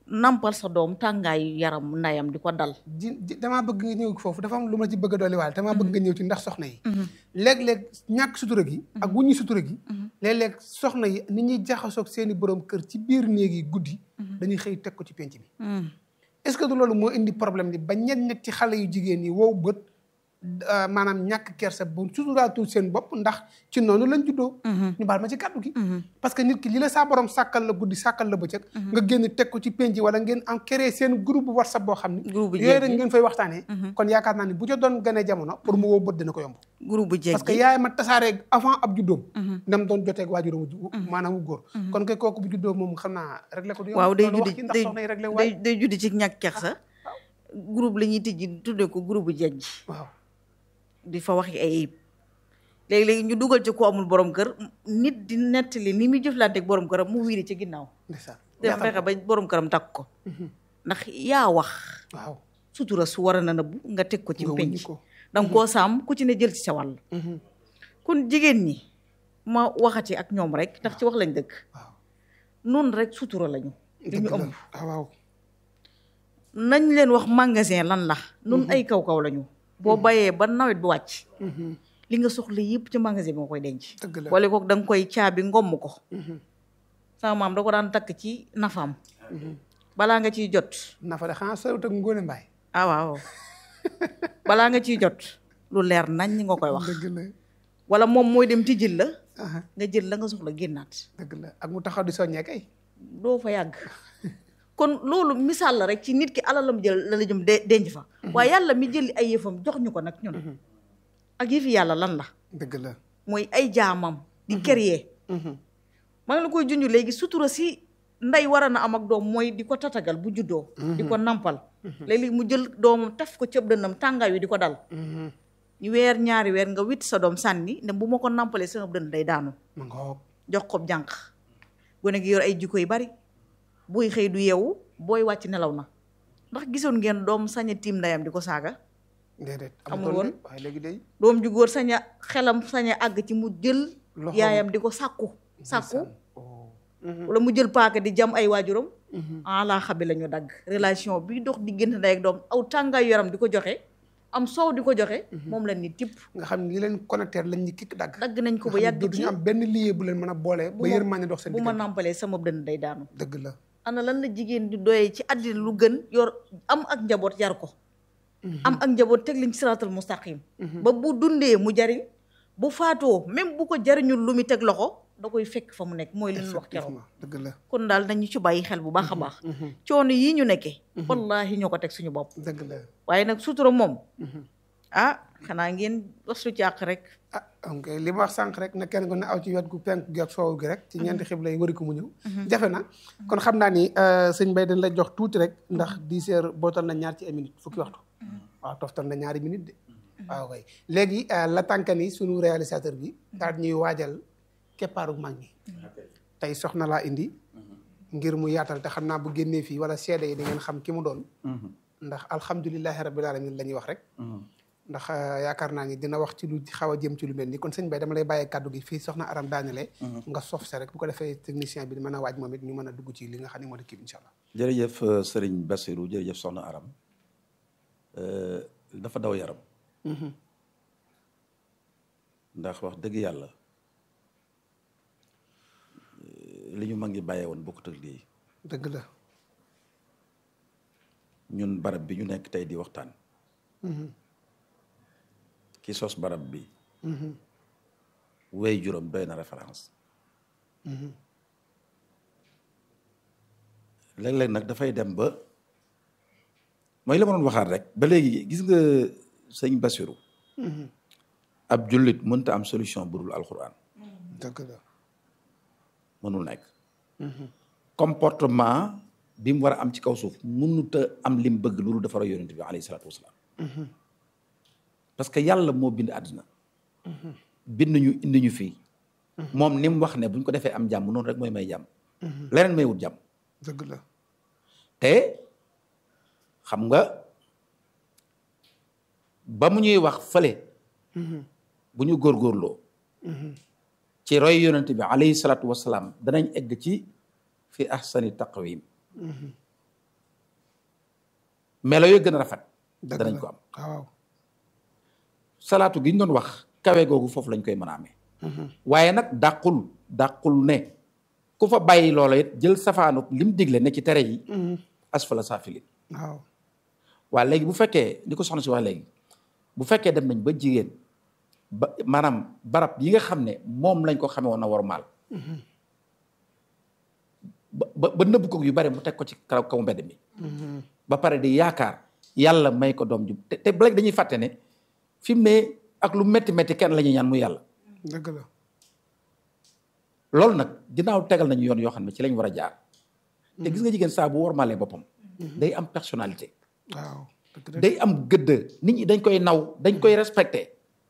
Speaker 1: nampal sa doom tàngaayu yaram ndayam di ko dal
Speaker 2: ji ji damaa bëgg nga ñëw foofu dafa am lu ma ci bëgg a dolli waale damaa bëgg nga ñëw ci ndax soxna yi léeg-léeg ñàkk sutura gi ak wuññi sutura gi léeg-léeg soxna yi ni ñuy jaxasoog seeni borom kër ci biir néeg yi guddi dañuy xëy teg ko ci penc bi est-ce que du loolu moo indi problème bi ba ñet ñet ci xale yu jigéen yi wow bët euh, maanaam ñàkk kersa bu suturaatul seen bopp ndax ci noonu lañ juddoo ñu baal ma ci kàddu gi parce que nit ki li la saa borom sàkkal la guddi sàkkal la bëccëg nga génn teg ko ci penc wala ngeen am créé seen groupe whatsapp boo xam ni
Speaker 1: Groupe bu
Speaker 2: yooyu
Speaker 1: jeeg
Speaker 2: rek
Speaker 1: gi.
Speaker 2: ngeen fay waxtaanee kon yaakaar naa ni bu ca doon gënee jamono pour mu wow bët dina ko yomb
Speaker 1: groupe bu jeeg
Speaker 2: parce que yaay ma tasaaree avant ab juddoom nam doon joteeg waajuram wu ju- maanaam wu góor kon kay kooku bu juddoo moom xam naa réglé ko du yomb
Speaker 1: waaw day
Speaker 2: loolu wax
Speaker 1: juddi
Speaker 2: ci ndax
Speaker 1: day
Speaker 2: soxna yi réglé
Speaker 1: day
Speaker 2: waay
Speaker 1: day juddi ci ñàkk kersa groupe la ñuy tijji tuddee ko groupe bu jeeg ji
Speaker 2: waaw
Speaker 1: di fa wax ay ayib léegi-léegi ñu dugal ci ko amul borom kër nit di nettali ni muy jëflanteeg borom këram mu wiiri ci ginnaaw
Speaker 2: ndeysaan
Speaker 1: te fexe ba borom këram takk ko ndax yaa wax
Speaker 2: waaw
Speaker 1: sutura su war a na nëbbu nga teg ko ci
Speaker 2: nga wuññi
Speaker 1: penc
Speaker 2: ko
Speaker 1: danga koo sàmm ku ci ne jël ci sa wàll kon jigéen ñi ma waxati ak ñoom rek ndax ci wax lañ dëkk
Speaker 2: waaw
Speaker 1: nun rek sutura lañu li ñu
Speaker 2: dëgg la
Speaker 1: ëmb
Speaker 2: ah waaw
Speaker 1: nañ leen wax magasin lan la nun ay kaw-kaw lañu boo bayee ba nawet bi wàcc li nga soxla yëpp ci magasin bi nga koy denc
Speaker 2: dëgg la
Speaker 1: boole kook da nga koy caabi ngomm ko sama maam da ko daan takk ci nafaam balaa nga ciy jot
Speaker 2: nafa de xanaa soriwut ak ngóone mbaay
Speaker 1: ah waaw balaa nga ciy jot lu leer nañ nga koy wax
Speaker 2: dëgg la
Speaker 1: wala moom mooy dem tijjil la
Speaker 2: aha
Speaker 1: nga jël la nga soxla génnaat
Speaker 2: dëgg la ak mu taxaw di soññee kay
Speaker 1: doo fa yàgg kon loolu misaal la rek ci nit ki alalam jël la la jëm de denc fa waaye yàlla mi jëli ay yëfam jox ñu ko nag ñun ak yëfi yàlla lan la
Speaker 2: dëgg la
Speaker 1: mooy ay jaamam di créer maa ngi la koy junj léegi sutura si ndey war a na am ak doom mooy di ko tatagal bu juddoo di ko nampal léeg-léeg mu jël doomam taf ko cëb dënnam tàngaay wi di ko dal ñu weer ñaari weer nga witt sa doom sànni ne bu ma ko nampalee sama dënn day daanu
Speaker 2: ma ngoog
Speaker 1: jox ko jànq gone gi yor ay jikko yu bari booy xëy du yeewu booy wàcc nelaw na ndax gisoon ngeen doom sañ a tiim ndeyam di ko saaga
Speaker 2: déedéet
Speaker 1: Amul
Speaker 2: amutoon
Speaker 1: woon.
Speaker 2: de waaye léegi day
Speaker 1: doom ju góor sañ a xelam sañ a àgg ci mu jël
Speaker 2: Loxoom.
Speaker 1: yaayam di ko sàkku sàkku
Speaker 2: ndeysaan. Oh.
Speaker 1: wala mu jël paaka di jam ay waajuram ala xabi la ñu dagg relation bi dox diggante ndey ak doom aw tàngaay yaram di ko joxe am soow di ko joxe moom la ni tipp
Speaker 2: nga xam ne li leen connecté lañ ñu kikk dagg
Speaker 1: dagg nañ ko ba
Speaker 2: nga xam ne
Speaker 1: yàgg ci
Speaker 2: dootuñu am benn lié bu leen mën a boole ba
Speaker 1: ma-
Speaker 2: yërmande dox seen
Speaker 1: bu ma
Speaker 2: diggante
Speaker 1: nàmpalee sama dënn day daanu
Speaker 2: dëgg la
Speaker 1: ana lan la jigéen di doyee ci àddina lu gën yor am ak njaboot yar ko am ak njaboot teg liñ ci siraatal mustaqim ba bu dundee mu jariñ bu faatoo même bu ko jariñul lu mu teg loxo da koy fekk fa mu nekk mooy li ñu wax keroog
Speaker 2: effectivement dëgg la
Speaker 1: kon daal nañu ci bàyyi xel bu baax a baax coono yii ñu nekkee wallahi ñoo ko teg suñu bopp
Speaker 2: dëgg la
Speaker 1: waaye nag sutura moom ah xanaa ngeen wasu càq rek
Speaker 2: ah ok li ma wax sànq rek na kenn ku ne aw ci wet gu penk gi ak soow gi rek ci ñeenti xibla yi wari ko mu ñëw jafe na kon xam naa ni euh, sëñ Mbaye dañ la jox tuuti rek ndax dix heures bootal na ñaar ci ay minutes fukki waxtu waaw toftal na ñaari minutes de waaw kay léegi euh, la tànka ni sunu réalisateur bi daal ñuy waajal keppaaru mag ñi tey soxna laa indi ngir mu yaatal te xam naa bu génnee fii wala seede yi da ngeen xam ki mu doon ndax alhamdulilahi rabbil alamin la ñuy wax rek ndax euh, yaakaar naa ni dina wax ci lu xaw a jëm ci lu mel ni kon sëñ Bay dama lay bàyyee kàddu gi fii soxna aram daanele nga sof sa rek bu ko defee technicien bi mën a waaj moom it ñu mën a dugg ci li nga xam ne moo di kii bi incha allah
Speaker 3: jërëjëf euh, Serigne Bassirou jërëjëf Soxna Aram Euh, dafa daw yaram ndax wax dëgg yàlla euh, li ñu mag ngi bàyyee woon bokkut ak lii
Speaker 2: dëgg la
Speaker 3: ñun barab bi ñu nekk tey di waxtaan ki sos barab bi wey juróom doy na référence léeg-léeg nag dafay dem ba mooy la ma doon waxaat rek ba léegi gis nga sëñ Bassirou ab jullit mënta am solution bu dul alxuraan
Speaker 2: dëgg la
Speaker 3: mënul nekk comportement bi mu war a am ci kaw suuf mënut a am lim bëgg loolu dafa war a yonent bi alayhi salaatu wasalaam parce que yàlla moo bind àddina bind ñu indi ñu fii moom ni mu wax ne bu ñu ko defee am jàmm noonu rek mooy may jàmm leneen may wut jàmm
Speaker 2: dëgg la
Speaker 3: te xam nga ba mu ñuy wax fële bu ñu góorgóorloo ci roy yonent bi alayhi salaatu wasalaam danañ egg ci fi ahsani taqwim melo yo gën a rafet
Speaker 2: dëgg
Speaker 3: danañ
Speaker 2: la.
Speaker 3: ko am
Speaker 2: waaw
Speaker 3: salaatu gi ñu doon wax kawe googu foofu lañ koy mën a amee waaye nag dàqul dàqul ne ku fa bàyyi loola it jël safaanu lim digle ne ci tere yi asfala saafilin
Speaker 2: waaw
Speaker 3: waa léegi bu fekkee ni ko soxna si wax léegi bu fekkee dem nañ ba jigéen ba maanaam barab yi nga xam ne moom lañ ko xamee woon na war maal ba ba ba nëbb ko yu bari mu teg ko ci kaw kaw mbedd mi ba pare di yaakaar yàlla may ko doom ju te te ba léegi dañuy fàtte ne fi mu ne ak lu métti métti kenn la ñuy ñaan muy yàlla
Speaker 2: dëgg la
Speaker 3: loolu nag ginnaaw tegal nañu yoon yoo xam ne ci lañ war a jaar te gis nga jigéen saa bu wormaalee boppam day am personnalité
Speaker 2: waaw dëgg la
Speaker 3: day am gëdd nit ñi dañ koy naw dañ koy respecté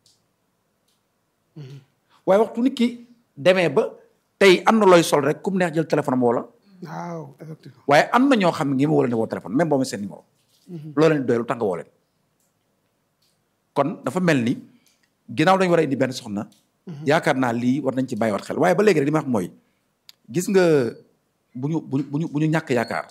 Speaker 3: waaye waxtu nit ki demee ba tey am na looy sol rek ku mu neex jël téléphone am wala
Speaker 2: waaw effectivement
Speaker 3: waaye am na ñoo xam ne ngi ma woo leen di woo téléphone même boo ma seen numéro loo leen di doy lu tax nga woo leen kon dafa mel ni ginnaaw dañu war a indi benn soxna yaakaar naa lii war nañ ci bàyyiwaat xel waaye ba léegi rek li ma wax mooy gis nga bu ñu bu ñu bu ñu bu ñu ñàkk yaakaar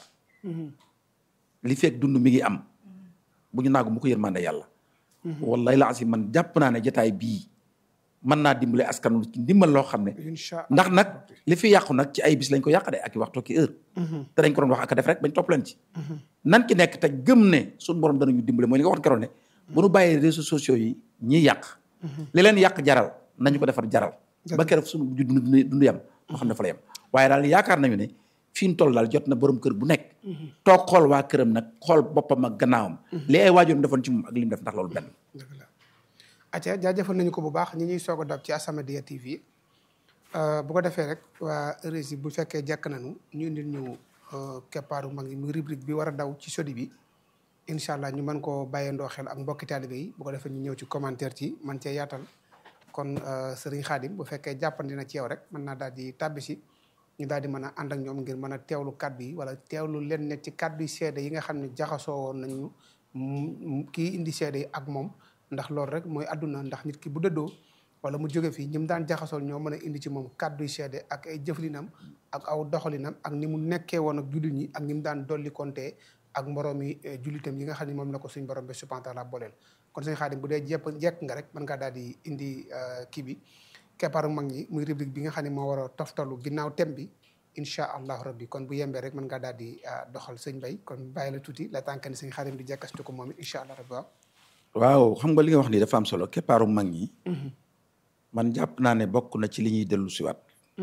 Speaker 3: li fekk dund mi ngi am bu ñu naagu mu ko yërmande yàlla wallahi la asi man jàpp naa ne jotaay bii mën naa dimbale askan wi ci ndimbal loo xam ne
Speaker 2: incha
Speaker 3: ndax nag li fi yàqu nag ci ay bis lañ ko yàq de ak i waxtu ki heure te dañ ko doon wax ak a def rek bañ topp leen ci nan ki nekk te gëm ne suñu borom danañu dimbale mooy li nga waxoon keroon ne bu nu bàyyee réseaux sociaux yi ñiy yàq li leen yàq jaral nañu ko defar jaral ba keroog suñu mujj dund dund yam moo xam ne fa la yem waaye daal yaakaar nañu ne fi ñu toll daal jot na borom kër bu nekk toog xool waa këram nag xool boppam ak gannaawam li ay waajuram defoon ci moom ak li mu def ndax loolu benn
Speaker 2: dëgg la acca jaajëfal nañu ko bu baax ñi ñuy soog a dab ci As-Samadiyya TV bu ko defee rek waa régie bu fekkee jekk nañu ñu indil ñu keppaaru mag ñi muy rubrique bi war a daw ci sodi bi incha allah ñu mën koo bàyyandoo xel ak mbokki taalibe yi bu ko defee ñu ñëw ci commentaire ci man cee yaatal kon sëriñ Xaadim bu fekkee jàppandi na ci yow rek mën naa daal di tàbbi si ñu daal di mën a ànd ak ñoom ngir mën a teewlu kaddu yi wala teewlu leen ne ci kaddu yi seede yi nga xam ne jaxasoo woon nañu mu- kii indi seede yi ak moom ndax loolu rek mooy àdduna ndax nit ki bu dëddoo wala mu jóge fii ñi mu daan jaxasool ñoo mën a indi ci moom kaddu yi seede ak ay jëflinam ak aw doxalinam ak ni mu nekkee woon ak jullit ñi ak ni mu daan dolli kontee ak moroom yi jullitam yi nga xam ne moom la ko suñ borom bi subhanahu wa taala booleel kon suñ xaadim bu dee jepp jekk nga rek mën ngaa daal di indi kii bi keppaaru mag ñi muy rubrique bi nga xam ne moo war a toftalu ginnaaw thème bi incha allahu rabbi kon bu yembee rek mën ngaa daal di doxal sëñ bay kon bàyyi la tuuti la tànk ni sëñ xaadim di jekkastu ko moom it incha allah rabbi waaw
Speaker 3: waaw xam nga li nga wax ni dafa am solo keppaaru mag ñi man jàpp naa ne bokk na ci li ñuy dellu siwaat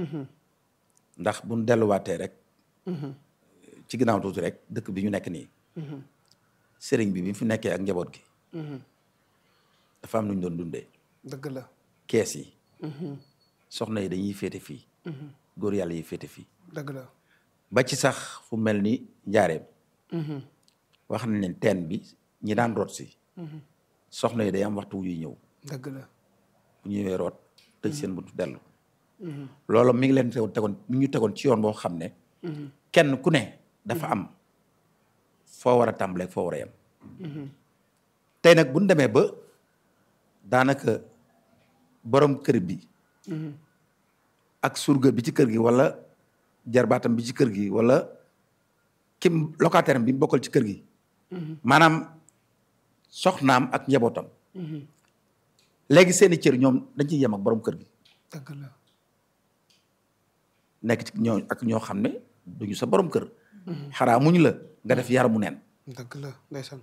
Speaker 3: ndax buñ delluwaatee rek ci ginnaaw tuuti rek dëkk bi ñu nekk nii sëriñ bi bi fi nekkee ak njaboot gi dafa am nu ñu doon dundee
Speaker 2: dëgg la
Speaker 3: kees yi soxna yi dañuy féete fii góor yàlla yi féete fii
Speaker 2: dëgg la
Speaker 3: ba ci sax fu mel ni njaareem wax nañ leen teen bi ñi daan root si soxna yi day am waxtu wu ñuy ñëw
Speaker 2: dëgg la
Speaker 3: bu ñëwee root tëj seen buntu dellu loolu mi ngi leen tegoon tegoon mi ngi ñu tegoon ci yoon boo xam ne kenn ku ne dafa am foo war a tàmbalee foo war a yem tey nag bu ñu demee ba daanaka borom kër bi ak surga bi ci kër gi wala jarbaatam bi ci kër gi wala kim locataire am bi mu bokkal ci kër gi maanaam soxnaam ak njabootam léegi seeni cër ñoom dañ ciy yem ak borom kër gi
Speaker 2: dëgg la
Speaker 3: nekk ci ñoo ak ñoo xam ne duñu sa borom kër xaraamuñ la nga def yaramu neen
Speaker 2: dëgg la ndeysaan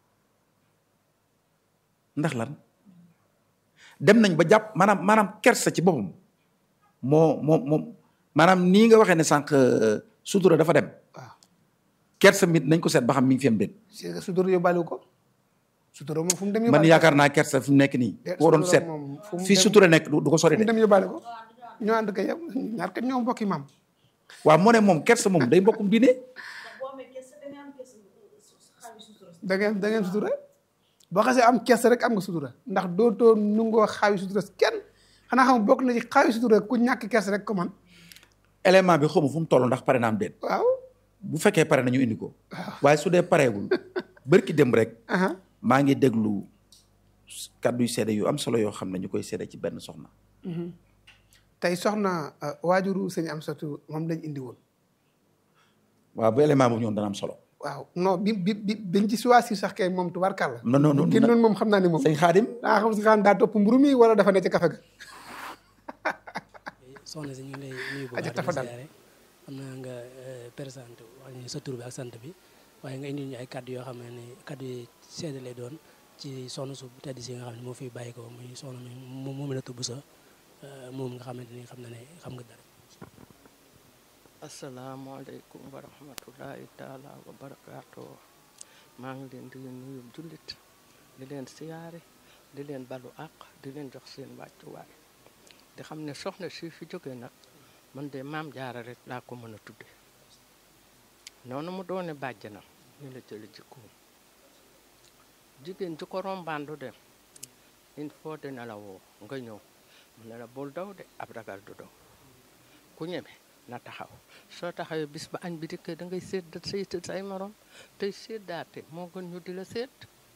Speaker 3: ndax lan dem nañ ba jàpp maanaam maanaam kersa ci boppam moo moo moom maanaam nii nga waxee ne sànq sutura dafa dem
Speaker 2: waaw
Speaker 3: kersa mit nañ ko seet ba xam mi ngi fi am déet
Speaker 2: c'est que sutura yóbbaale ko sutura moom fu mu dem
Speaker 3: man
Speaker 2: yóbbaale
Speaker 3: yaakaar naa kersa fi mu nekk nii
Speaker 2: Eh,
Speaker 3: boo doon
Speaker 2: sutura
Speaker 3: seet
Speaker 2: moom fu mu
Speaker 3: fii
Speaker 2: dem-
Speaker 3: sutura nekk du du ko sori
Speaker 2: fu mu
Speaker 3: de
Speaker 2: dem yóbbaale ko ñoo ànd ko yow ñaar kat ñoo mbokki maam
Speaker 3: waaw moo ne moom kersa moom day mbokkum diine
Speaker 2: da ngeen da ngeen sutura boo xasee am kees rek am nga sutura ndax dootoo nungoo xaawi sutura kenn xanaa xam bokk na ci xaawi sutura ku ñàkk kees rek ko man
Speaker 3: élément bi xamu fu mu toll ndax pare na am déet
Speaker 2: waaw
Speaker 3: bu fekkee pare nañu indi ko waaye su dee pareegul bërki dem rek
Speaker 2: aha
Speaker 3: maa ngi déglu kàddu yu seede yu am solo yoo xam ne ñu koy seede ci benn soxna
Speaker 2: tey soxna euh, waajuru sëñ am satu moom lañ indi woon
Speaker 3: waaw bu élément boobu ñoom dana am solo
Speaker 2: waaw non bi bi bi biñ ci choisir sax kay moom tubaarkàlla
Speaker 3: non non non
Speaker 2: génnoon moom xam naa ni moom
Speaker 3: sëñ Xaadim
Speaker 2: daa xam si xam daa topp mburu mi wala dafa ne ci kafe ga
Speaker 4: soxna si ñu ngi lay nuyu bu
Speaker 2: Aja
Speaker 4: baax di
Speaker 2: tafa
Speaker 4: la
Speaker 2: dal.
Speaker 4: siyaare xam naa nga présenté wax ñu sa tur bi ak sant bi waaye nga indi ñu ay kaddu yoo xam ne ni kaddu yi seede lay doon ci soxna su tedd si nga xam ne moo fi bàyyi ko muy soxna mi moom moom la tubb sa moom nga xamante ni xam na ne xam nga dara
Speaker 5: asalaamaaleykum wa rahmatullahi taala wa barakaatu maa ngi leen di nuyu jullit di leen siyaare di leen balu àq di leen jox seen wàccuwaay di xam ne soxna si fi jóge nag man de maam jaara rek laa ko mën a tudde noonu mu doone bàjjanam ñu la jëli jikkoom jigéen ji ko rombaandu dem il faut dina la woo nga ñëw mu ne la bul daw de ab ragal du daw ku ñeme na taxaw soo taxawee bis ba añ bi dikkee da ngay sédd sayt say morom tey séddaate moo gën ñu di la sédd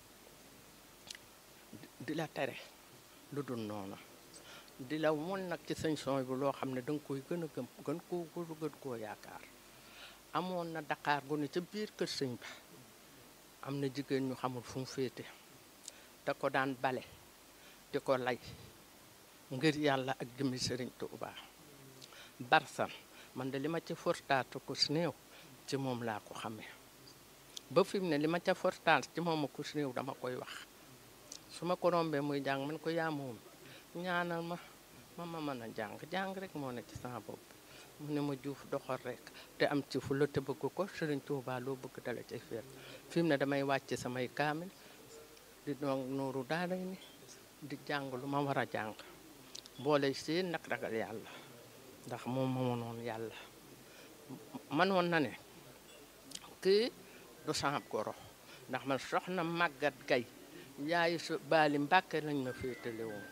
Speaker 5: di la tere lu dul noonu di la won nag ci sañ son bi loo xam ne da nga koy gën a gëm gën koo gën gën koo yaakaar amoon na Dakar gu ne ca biir kër sëñ ba am na jigéen ñu xamul fu mu féete da ko daan bale di ko lay ngir yàlla ak jëmmi sëriñ Tuubaa barsan man de li ma ca fortaatu ko si néew ci moom laa ko xamee ba fi mu ne li ma ca fortaat ci moom ko si néew dama koy wax su ma ko rombee muy jàng man ko yaa moom ñaanal ma ma ma mën a jàng jàng rek moo ne ci sama bopp mu ne ma juuf doxal rek te am ci fu la te bëgg ko Sëriñ Tuubaa loo bëgg dala cay feet fi mu ne damay wàcc samay kaamil di doon nooru daara ni di jàng lu ma war a jàng boole seen nag ragal yàlla ndax moom moo noonu yàlla manoon na ne kii du sama goro ndax man soxna màggat gay yaayu su baali mbàkke lañ ma féetale woon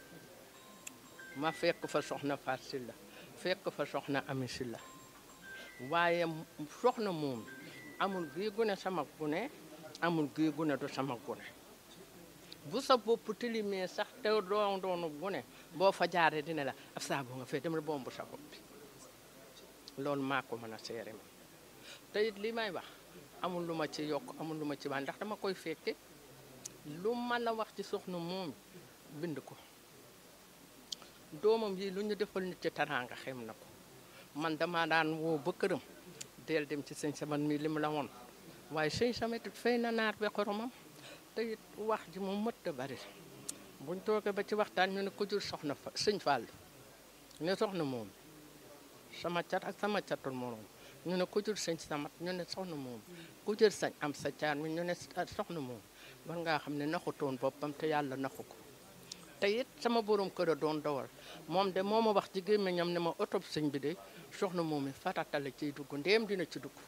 Speaker 5: ma fekk fa soxna Faat Silla fekk fa soxna Ami Silla waaye soxna moom amul gii gune sama gune amul gii gune du sama gune bu sa bopp tilimee sax te doon doonu gune boo fa jaaree dina la ab saabu nga fee demal bombu sa bopp bi loolu maa ko mën a seere ma te it li may wax amul lu ma ci yokk amul lu ma ci wàññi ndax dama koy fekke lu mën a wax ci soxna moom bind ko doomam yi lu ñu defal nit ci taraanga xem na ko man dama daan woo ba këram del dem ci sëñ saman mi li mu la woon waaye sëñ samet it fay na naar be xoromam te it wax ji moom mët a bari buñ toogee ba ci waxtaan ñu ne ko jur soxna fa sëñ Fall ne soxna moom sama cat ak sama catul moroom ñu ne ku jur sëñ samat ñu ne soxna moom ku jur sañ am sa caat mi ñu ne soxna moom war ngaa xam ne naxutoon boppam te yàlla naxu ko te it sama borom kër a doon dawal moom de moo ma wax ci gémmiñam ne ma oto sëñ bi de soxna moom mi farata la ciy dugg ndéem dina ci dugg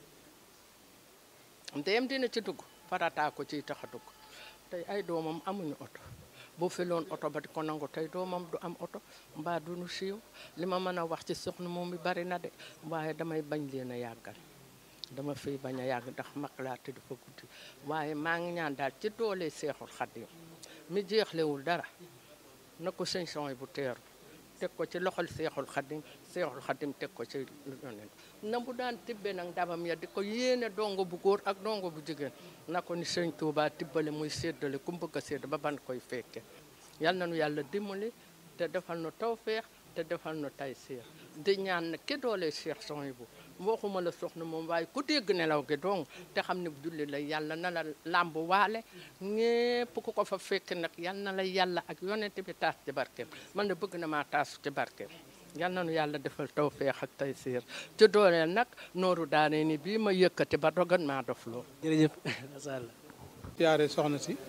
Speaker 5: ndéem dina ci dugg farataa ko ciy tax a dugg tey ay doomam amuñu oto bu filoon oto ba di ko nangu tey doomam du am oto mbaa du nu siiw li ma mën a wax ci soxna moom mi bari na de waaye damay bañ leen a yàggal dama fiy bañ a yàgg ndax mag laa te dafa guddi waaye maa ngi ñaan daal ci doole seexul xaddim mi jeexlewul dara na ko sëñ son bu teeru teg ko ci loxol seexul xaddim seexul xaddim teg ko ci yonent na bu daan tibbe nag ndabam ya di ko yéene dongo bu góor ak dongo bu jigéen na ko ni sëñ Tuubaa tibbale muy séddale ku bëgg a sédd ba ban koy fekke yal na nu yàlla dimbali te defal nu tawfeex te defal nu tay seex di ñaan na ki doole seex son bu waxuma la soxna moom waaye ku dégg nelaw gi dong te xam ne julli la yàlla na la làmb waale ñépp ku ko fa fekk nag yal na la yàlla ak yonent bi taas ci barkeem man de bëgg na maa taasu ci barkeem yal na nu yàlla defal tawfeex ak tay siir ci dooleel nag nooru daane ni bii ma yëkkati ba dogan maa dof loo
Speaker 4: jërëjëf macha allah
Speaker 6: siyaare soxna si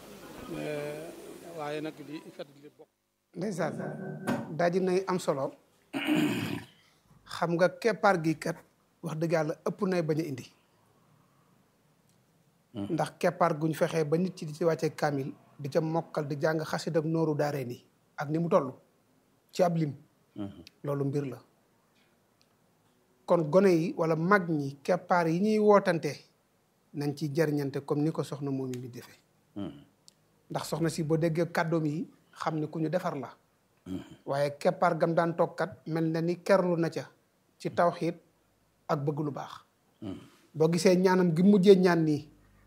Speaker 6: waaye nag di fet li bokk
Speaker 2: ndeysaan daji nay am solo xam nga keppaar gi kat wax dëgg yàlla ëpp nay bañ a indi ndax keppaar guñ fexee ba nit ci di ci wàcce kaamil di ca mokkal di jàng xasid ak nooru daaree ni ak ni mu toll ci ab lim loolu mbir la kon gone yi wala mag ñi keppaar yi ñuy wootante nañ ci jariñante comme ni ko soxna moom mi defee ndax soxna si boo déggee kàddoom yi xam ne ku ñu defar la waaye keppaar gam daan toogkat mel na ni kerlu na ca ci tawxiit ak bëgg lu baax boo gisee ñaanam gi mujjee ñaan nii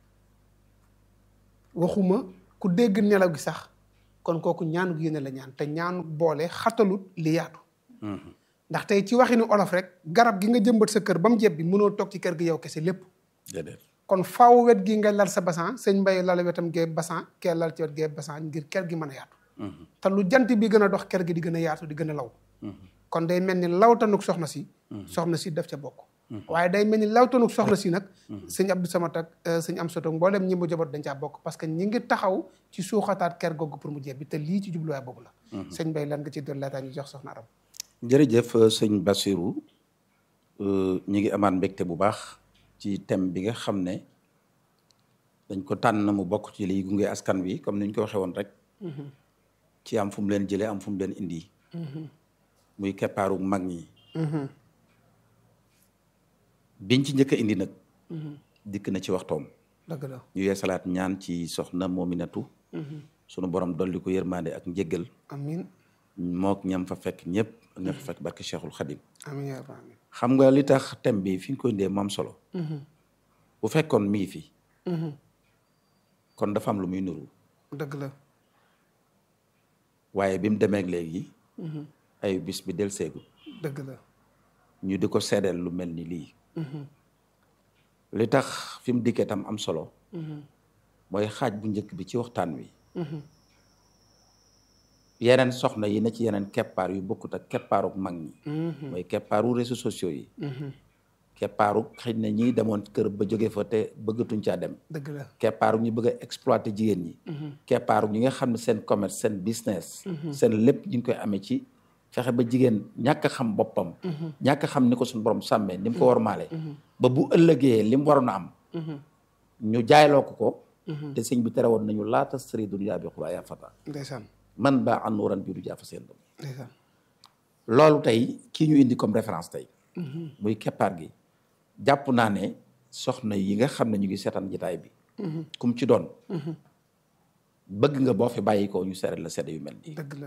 Speaker 2: waxuma ku dégg nelaw gi sax kon kooku ñaanu yéene la ñaan te ñaanu boole xatalut li yaatu ndax tey ci waxinu olof rek garab gi nga jëmbat sa kër ba mu jebbi mënoo toog ci kër gi yow kese lépp
Speaker 3: déedéet
Speaker 2: kon faaw wet gi nga lal sa basan sëñ mbay lal wetam gee basan kee lal ci wet gee basan ngir kër gi mën a yaatu te lu jant bi gën a dox kër gi di gën a yaatu di gën a law kon day mel ni lawtanuk soxna si soxna si daf ca bokk waaye day mel ni lawtanuk soxna si nag sëñ Abdou Samad ak sëñ am soto mboolem ñi mu jaboot dañ caa bokk parce que ñi ngi taxaw ci suuxataat kër googu pour mu jebbi te lii ci jubluwaay boobu la sëñ mbay lan nga ci doon laataa ñu jox soxna aram
Speaker 3: jërëjëf sëñ Bassirou ñu ngi amaat mbégte bu baax ci thème bi nga xam ne dañ ko tànn mu bokk ci liy gunge askan wi comme ni ñu ko waxee woon rek ci am fu mu leen jëlee am fu mu leen indi muy keppaaru mag ñi biñ ci njëkk a indi nag dikk na ci waxtoom
Speaker 2: dëgg la
Speaker 3: ñu yeesalaat ñaan ci soxna moominatu sunu borom dolli ko yërmande ak njëggal
Speaker 2: amin
Speaker 3: mook ñam fa fekk ñëpp ak ñam fa fekk barke Cheikhul Khadim
Speaker 2: amin yaa rabbi amin
Speaker 3: xam nga li tax thème bi fi ñu ko indee moom solo bu fekkoon mi ngi fi kon dafa am lu muy nuru
Speaker 2: dëgg la
Speaker 3: waaye bi mu demeek léegi ay bis bi del seegu
Speaker 2: dëgg la
Speaker 3: ñu di ko seedeel lu mel ni lii li tax fi mu dikkee tam am solo mooy xaaj bu njëkk bi ci waxtaan wi yeneen soxna yi na ci yeneen keppaar yu bokkut ak keppaaru mag ñi mooy keppaaru réseaux sociaux yi keppaaru xëy na ñi demoon kër ba jóge fa te bëggatuñ caa dem
Speaker 2: dëgg la
Speaker 3: keppaaru ñu bëgg a exploiter jigéen ñi keppaaru ñi nga xam ne seen commerce seen business seen lépp ñu ngi koy amee ci fexe ba jigéen ñàkk a xam boppam ñàkk a xam ni ko suñu borom sàmmee ni mu ko war maale ba bu ëllëgee li mu waroon a am ñu jaayloo ko ko te sëñ bi tere woon nañu laata sëri dunya bi xulaa yaa fata
Speaker 2: ndeysaan
Speaker 3: man ba an nuuran bi du jaafa seen doom
Speaker 2: ndeysaan
Speaker 3: loolu tey kii ñu indi comme référence tey muy keppaar gi jàpp naa ne soxna yi nga xam ne ñu ngi seetaan jitaay bi kum ci doon bëgg nga boo fi bàyyi ko ñu seeret la sedd yu mel nii
Speaker 2: dëgg la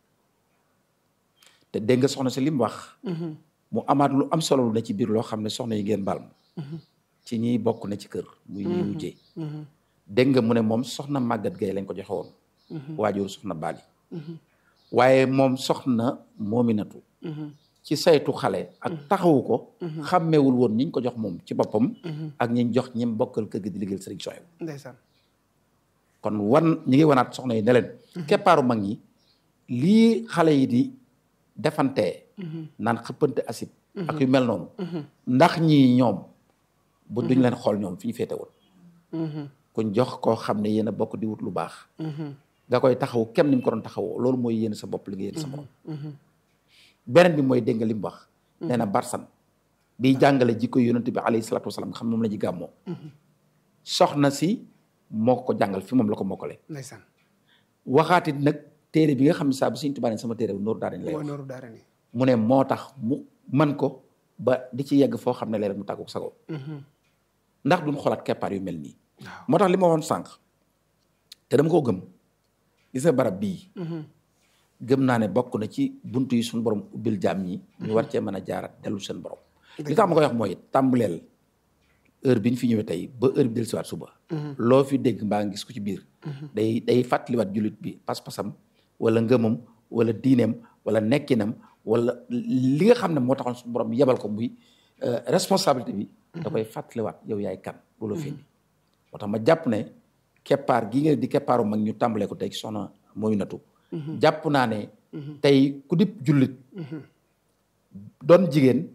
Speaker 3: te dégg nga soxna si li mu wax mu amaat lu am solo lu ne ci biir loo xam ne soxna yi ngeen baal ma ci ñiy bokk ne ci kër muy ñi wujjee dégg nga mu ne moom soxna màggat gay lañ ko joxe woon waajur soxna baali waaye moom soxna moominatu ci saytu xale ak taxawu ko xàmmeewul woon ñi ñu ko jox moom ci boppam ak ñi ñu jox ñim bokkal kër gi di liggéeyal sëriñ Soyebu
Speaker 2: ndeysaan
Speaker 3: kon wan ñi ngi wanaat soxna yi ne leen keppaaru mag ñi lii xale yi di defantee naan xëppante asib ak yu mel noonu ndax ñii ñoom bu duñ leen xool ñoom fi ñu féete woon kuñ jox koo xam ne yéen a bokk di wut lu baax nga koy taxaw kem ni mu ko doon taxawoo loolu mooy yéen sa bopp li nga yéen sa borom beneen bi mooy dégg nga li mu wax nee na barsan di jàngale jikko yonent bi alayhi salaatu wasalaam nga xam moom la ñu gàmmoo soxna si moo ko jàngal fi moom la ko mokkale
Speaker 2: ndeysaan
Speaker 3: waxaatit nag téere bi nga xam ne saa bu Sëriñ Tuubaa ne sama téere bi nooru daara lay
Speaker 2: mooy
Speaker 3: wax
Speaker 2: nooru daara ni
Speaker 3: mu ne moo tax mu man ko ba di ci yegg foo xam ne léeg-léeg mu tàggu ko sago ndax duñ xoolaat keppaar yu mel nii
Speaker 2: waaw
Speaker 3: moo tax li ma woon sànq te dama koo gëm gis nga barab bii gëm naa ne bokk na ci buntu yi suñu borom ubbil jaam ñi ñu war cee mën a jaarat dellu seen borom li tax ma koy wax mooy tàmbaleel heure bi ñu fi ñëwee tey ba heure bi del siwaat suba loo fi dégg mbaa nga gis ko ci biir day day fàttaliwaat jullit bi pas-pasam wala ngëmam wala diineem wala nekkinam wala li nga xam ne moo taxoon suñu borom yebal ko muy responsabilité bi da koy fàttaliwaat yow yaay kan loolu fi indi moo tax ma jàpp ne keppaar gi nga di keppaaru mag ñu tàmbalee ko tey ci soxna mooy natu jàpp naa ne tey ku dib jullit doon jigéen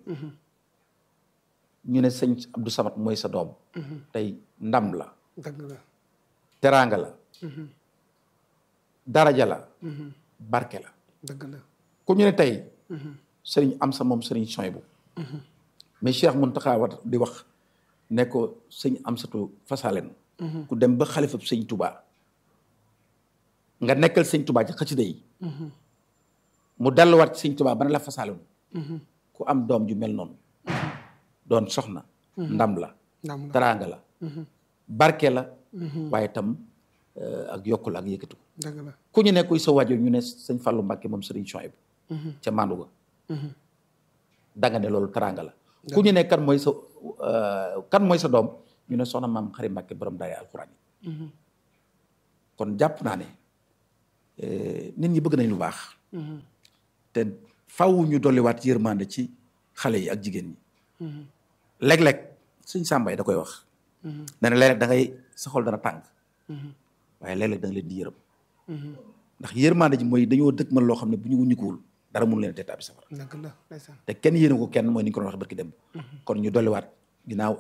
Speaker 3: ñu ne sëñ Abdou Samad mooy sa doom tey ndam la
Speaker 2: dëgg la
Speaker 3: teraanga la daraja la barke la
Speaker 2: dëgg la
Speaker 3: ku ñu ne tey sëriñ am sa moom sëriñ Soybu mais Cheikh Mountakha wat di wax ne ko sëñ am satu fasalen ku dem ba xalifab sëñ Touba nga nekkal sëñ Touba ci xëcc yi mu delluwaat ci sëñ Touba ba ne la fasalen ku am doom ju mel noonu doon soxna ndam la
Speaker 2: ndam la
Speaker 3: teraanga la barke la waaye tam ak yokku la ak yëkkatu
Speaker 2: dëgg la
Speaker 3: ku ñu ne kuy sa waajur ñu ne sëñ Fallou Mbacke moom sëriñ Soybu ca Manduga danga ne loolu teraanga la ku ñu ne kan mooy sa euh, kan mooy sa doom ñu ne soxna maam xari Mbàkke borom daay alxuraan yi kon jàpp naa ne eh, nit ñi bëgg nañ lu baax te faw ñu dolliwaat yërmande ci xale yi ak jigéen ñi léeg-léeg suñ sàmbay da koy wax nee na léeg-léeg da ngay sa xol dana tàng waaye léeg-léeg da nga leen di yërëm ndax yërmande ji mooy dañoo dëkk man loo xam ne bu ñu wuññikuwul dara mënu leen a teetaabi safara
Speaker 2: dëgg la ndeysaan
Speaker 3: te kenn yéene ko kenn mooy ni ñu ko doon wax barki dem kon ñu dolliwaat ginnaaw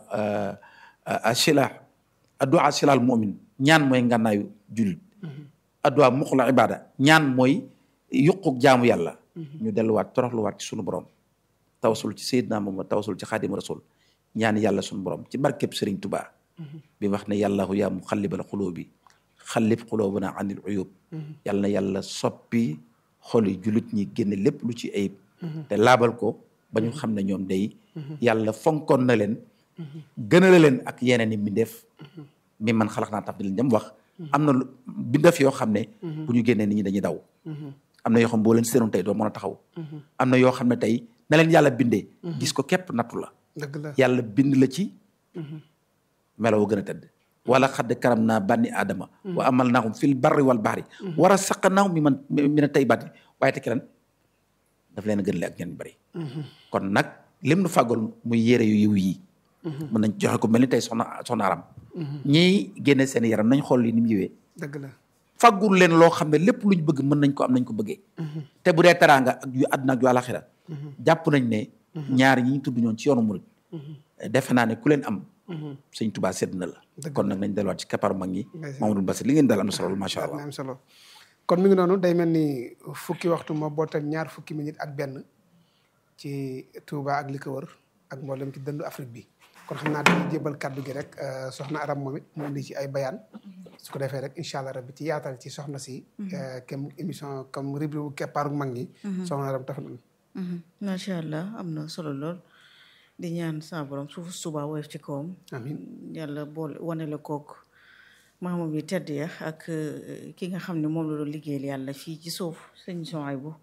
Speaker 3: a sila addu'a silal mu'min ñaan mooy ngànnaayu jullit addu'a muxla ibada ñaan mooy yuquk jaamu yàlla ñu delluwaat toroxluwaat ci sunu borom tawasul ci Seydina Muhammad tawasul ci xaadimu rasul ñaan yàlla sunu borom ci barkeb Sëriñ Tubaa bi wax ne yàllahu yaa muxallibal xulóobi xallib xulóobana anil uyub yàlla na yàlla soppi xoli jullit ñi génne lépp lu ci ayib te laabal ko ba ñu xam ne ñoom day yàlla fonkoon na leen gënale leen ak yeneen i mbindeef mi man xalax naa taf di leen jëm wax am na lu bindeef yoo xam ne bu ñu génnee nit ñi dañuy daw am na yoo xam boo leen seenoon tey doo mën a taxaw am na yoo xam ne tey na leen yàlla bindee gis ko képp nattu la
Speaker 2: dëgg la
Speaker 3: yàlla bind la ci melaw gën a tëdd wala xadd karam naa banni aadama wa amal naahum fil barri wal bahri war a saqa naahum mi man mi ne tey baati waaye te kiran daf leen a gën le ak ñenn bari kon nag lim nu fàggoon muy yére yu yiw yi mën nañ joxe ko mel ni tey soxna soxna aram ñiy génne seen yaram nañ xool li ni mu yiwee
Speaker 2: dëgg la
Speaker 3: faggul leen loo xam ne lépp luñ bëgg mën nañ ko am nañ ko bëggee te bu dee teraanga ak yu àdduna ak yu àlaxira jàpp nañ ne ñaar ñi ñu tudd ñoon ci yoonu murid defe naa ne ku leen am sëñ Tuubaa sedd na la kon nag nañ delluwaat ci kapparu mag ñi Mamadou Bassir li ngeen dal am na solo macha allah
Speaker 2: am solo kon mi ngi noonu day mel ni fukki waxtu ma bootal ñaar fukki minute ak benn ci Touba ak li ko wër ak mboolem ci dëndu Afrique bi kon xam naa dañuy jébal kàddu gi rek soxna Aram moom it mu indi ci ay bayaan su ko defee rek incha allah rabbi ci yaatal ci soxna si kem émission comme rubrique bu keppaaru mag ñi soxna Aram tax na
Speaker 1: macha allah am na solo lool di ñaan sa borom suufu suba woyof ci kawam
Speaker 2: amiin
Speaker 1: yàlla boole wane la kook maamam yi tedd ya ak ki nga xam ne moom la doon liggéeyal yàlla fii ci suuf sëñ Souhaïbou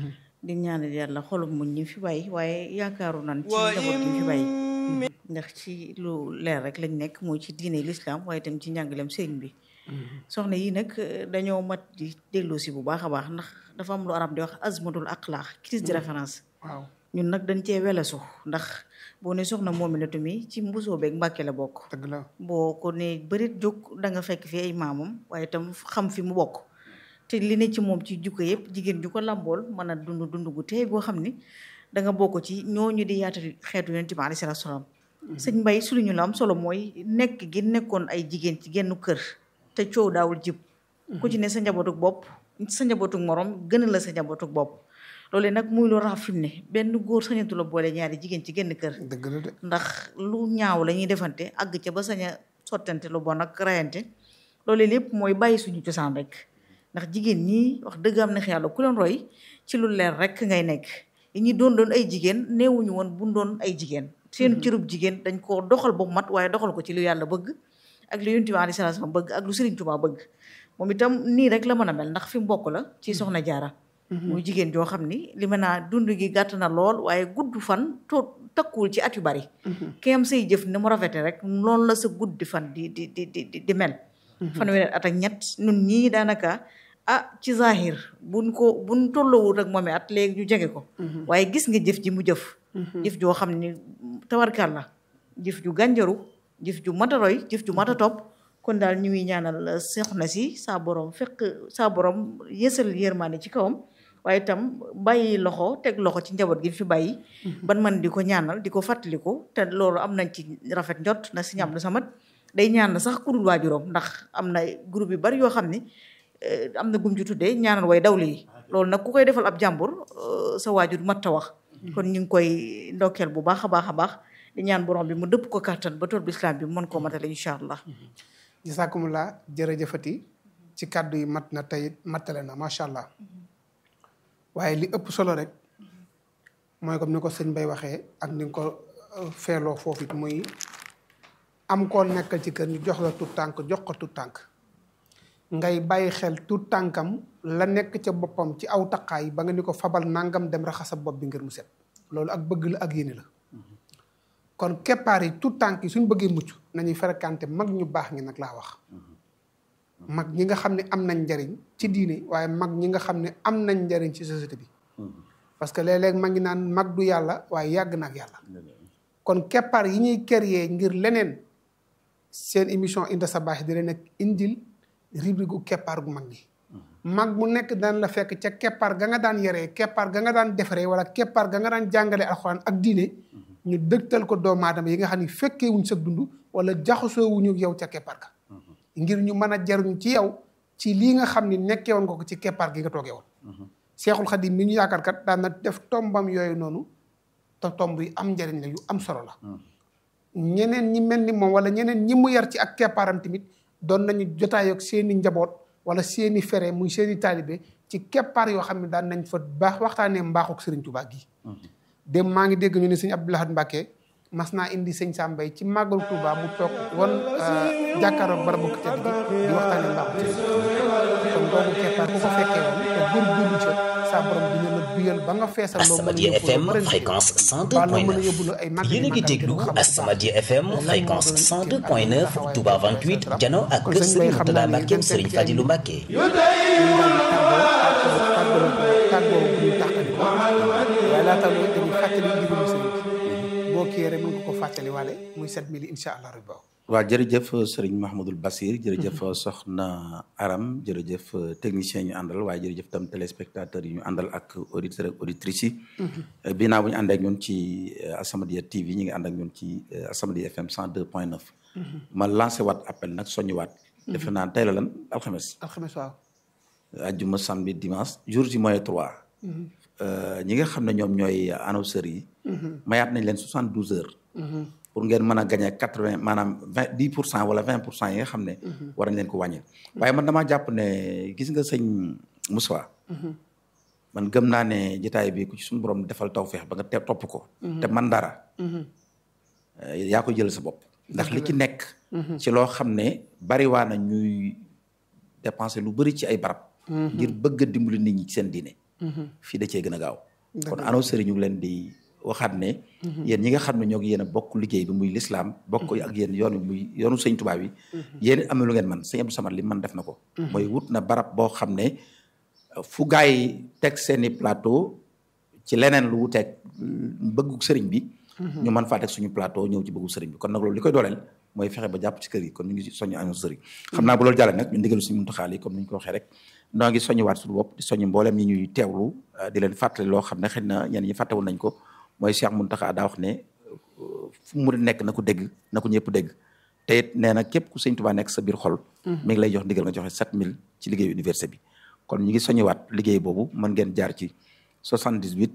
Speaker 1: di ñaanal yàlla xolum muñ ñi fi bàyyi waaye yaakaaru nan ci njaboot gi fi bàyyi ndax ci lu leer rek lañ nekk mooy ci diine l'islam waaye itam ci njàngalem sëriñ bi soxna yi nag dañoo mat di delloosi bu baax a baax ndax dafa am lu arab di wax azmatul aqlaax crise de référence
Speaker 2: waaw
Speaker 1: ñun nag dañ cee welesu ndax boo ne soxna Moominatu mi ci mbusoo beeg Mbàkke la bokk
Speaker 2: dëgg la
Speaker 1: boo ko ne bërit jóg da nga fekk fi ay maamam waaye itam xam fi mu bokk te li ne ci moom ci jukko yëpp jigéen ju ko làmbool mën a dund dund gu teey goo xam ni da nga bokk ci ñooñu di yaatal xeetu yonent bi alayhi salaatu salaam sëñ Mbay su ñu la am solo mooy nekk gi nekkoon ay jigéen ci genn kër te coow daawul jib ku ci ne sa njabootuk bopp sa njabootuk morom gën la sa njabootuk bopp loolu nag muy lu raaf fi mu ne benn góor sañatu la boole ñaari jigéen ci genn kër
Speaker 2: dëgg la de
Speaker 1: ndax lu ñaaw la ñuy defante àgg ca ba sañ a sottante lu bon ak rayante loolu lépp mooy bàyyi suñu cosaan rek ndax jigéen ñi wax dëgg am na yàlla ku leen roy ci lu leer rek ngay nekk yi ñi doon doon ay jigéen neewuñu woon bu doon ay jigéen seen cërub jigéen dañ ko doxal ba mu mat waaye doxal ko ci lu yàlla bëgg ak lu Yonent bi alayhi salaam bëgg ak lu Sëriñ Tuubaa bëgg moom itam nii rek la mën a mel ndax fi mu bokk la ci soxna jaara muy jigéen joo xam ni li ma naa dund gi gàtt na lool waaye gudd fan to takkuwul ci at yu bari ki am say jëf ni mu rafete rek loolu la sa guddi fan di di di di di mel fanweeri at ak ñett nun ñii daanaka ah ci zahir buñ ko buñ tolloowul rek moom at léegi ñu jege ko waaye gis nga jëf ji mu jëf jëf joo xam ni tawarkal la jëf ju gànjaru jëf ju mat a roy jëf ju mat a topp kon daal ñu ngi ñaanal soxna si saa borom fekk saa borom yësal yërmaande ci kawam waaye itam bàyyi loxo teg loxo ci njaboot gi fi bàyyi ban man di ko ñaanal di ko fàttaliku te loolu am nañ ci rafet njot na si ñam lu samat day ñaan sax ku dul waajuram ndax am na groupe yu bari yoo xam ni am na gum ju tuddee ñaanal way dawli yi loolu nag ku koy defal ab jàmbur sa waajur mat ta wax kon ñu ngi koy ndokkeel bu baax a baax a baax di ñaan borom bi mu dëpp ko kàttan ba tool bi islam bi mën koo matale incha allah
Speaker 2: jisaakumulaa jërëjëfati ci kàddu yi mat na tey matale na macha allah waaye li ëpp solo rek mooy comme ni ko sëñ Bay waxee ak ni nga ko feeloo foofu it muy am koo nekkal ci kër ñu jox la tut tànk jox ko tut tànk ngay bàyyi xel tut tànkam la nekk ca boppam ci aw taqaay ba nga ni ko fabal nangam dem raxasa bopp bi ngir mu set loolu ak bëgg la ak yéene la kon keppaar yi tout tànk yi suñ bëggee mucc nañuy fréquenté mag ñu baax ñi nag laa wax mag ñi nga xam ne am nañ njariñ ci diine waaye mag ñi nga xam ne am nañ njariñ ci société bi parce que léeg-léeg mag ngi naan mag du yàlla waaye yàgg na ak yàlla kon keppaar yi ñuy créer ngir leneen seen émission Inda Sabaax di leen ak indil rubrique gu keppaar gu mag ñi mag mu nekk daan la fekk ca keppaar ga nga daan yaree keppaar ga nga daan defaree wala keppaar ga nga daan jàngale alxuraan ak diine ñu dëgtal ko doomu aadama yi nga xam ne fekkee wuñ sa dund wala jaxasoo wuñu yow ca keppaar ga ngir ñu mën a jaruñ ci yow ci lii nga xam ni nekkee woon nga ko ci keppaar gi nga toogee woon seexul xadim mi ñu yaakaar kat daan na def tombam yooyu noonu te tomb yi am njariñ la yu am solo la ñeneen ñi mel ni moom wala ñeneen ñi mu yar ci ak keppaaram tamit doon nañu jotaay ak seeni njaboot wala seeni fere muy seeni taalibe ci keppaar yoo xam ne daan nañ fa baax waxtaanee mbaaxuk Sëriñ Tuubaa gi dem maa ngi dégg ñu ne sëñ Abdou Lahad Mbacke mas naa indi sëñ Sambay ci màggalu Tuubaa mu toog wan jàkkaaroog barabu ko tedd gi di waxtaanee mbaaxuk Sëriñ Tuubaa kon boobu keppaar ku ko fekkee woon te góorgóorlu ca saa borom dina la duyal ba nga feesal loo mën a
Speaker 7: As-Samadiyya FM
Speaker 2: yóbbu
Speaker 7: fréquence
Speaker 2: ba loo mën a
Speaker 7: 102.9
Speaker 2: yóbbu la ay màggal
Speaker 7: yéen a ngi déglu As-Samadiyya FM fréquence 102.9 Touba 28 jano ak kër Serigne Mourtada Mbacke Serigne Fadilou Mbacke
Speaker 2: tàggoo bu ñu tàqali ko waaye laata loolu dañuy fàttali ndigalu sëriñ bi boo kii rek mën nga ko fàttali waale muy 7000 incha allah rabbi
Speaker 3: waaw jërëjëf sëriñ Mahmoudul Basir jërëjëf soxna Aram jërëjëf technicien ñu àndal waaye jërëjëf tam téléspectateurs yi ñu àndal ak auditeurs ak auditrices yi binaa bu ñu ànd ak ñun ci As-Samadiyya TV ñi ngi ànd ak ñun ci As-Samadiyya FM 102.9 ma lancé waat appel nag soññu waat defe naa tey la lan alxames
Speaker 2: alxames waaw
Speaker 3: ajjuma samedi dimanche jour ji mooy trois ñi nga xam ne ñoom ñooy annonceurs yi mayaat nañ leen soixante douze heures pour ngeen mën a gagné quatre vingt maanaam vingt dix pour cent wala vingt pour cent yi nga xam ne war nañ leen ko wàññi waaye man damaa jàpp ne gis nga sëñ Moussa man gëm naa ne jotaay bi ku ci suñu borom defal tawfeex ba nga te topp ko te man dara yaa ko jël sa bopp ndax li ci nekk ci loo xam ne bari waa na ñuy dépenser lu bëri ci ay barab ngir bëgg a dimbali nit ñi ci seen diine fii da cee gën a gaaw kon annonceurs yi ñu ngi leen di waxaat ne yéen ñi nga xam ne ñoo ngi yéen a bokk liggéey bi muy lislaam bokk ak yéen yoon bi muy yoonu sëñ Tuubaa bi yéen am na lu ngeen man sëñ Abdou Samad li man def na ko mooy wut na barab boo xam ne fu gaa yi teg seeni plateau ci leneen lu wuteeg bëggu sëriñ bi ñu mën faa teg suñu plateau ñëw ci bëggu sëriñ bi kon nag loolu li koy dooleel mooy fexe ba jàpp ci kër yi kon ñu ngi soññu annonceurs yi xam naa bu loolu jàllee nag ñu ndigalu suñu muntaxaal yi comme ni ñu ko waxee rek noo ngi soññu waat suñu bopp di soññu mboolem ñi ñuy teewlu di leen fàttali loo xam ne xëy na ñenn ñi fàttewul nañ ko mooy Cheikh Muntaxa daa wax ne fu mu nekk na ko dégg na ko ñëpp dégg te it nee na képp ku sëñ Tuubaa nekk sa biir xol mi ngi lay jox ndigal nga joxe 7000 ci liggéeyu université bi kon ñu ngi soññewaat liggéey boobu mën ngeen jaar ci 78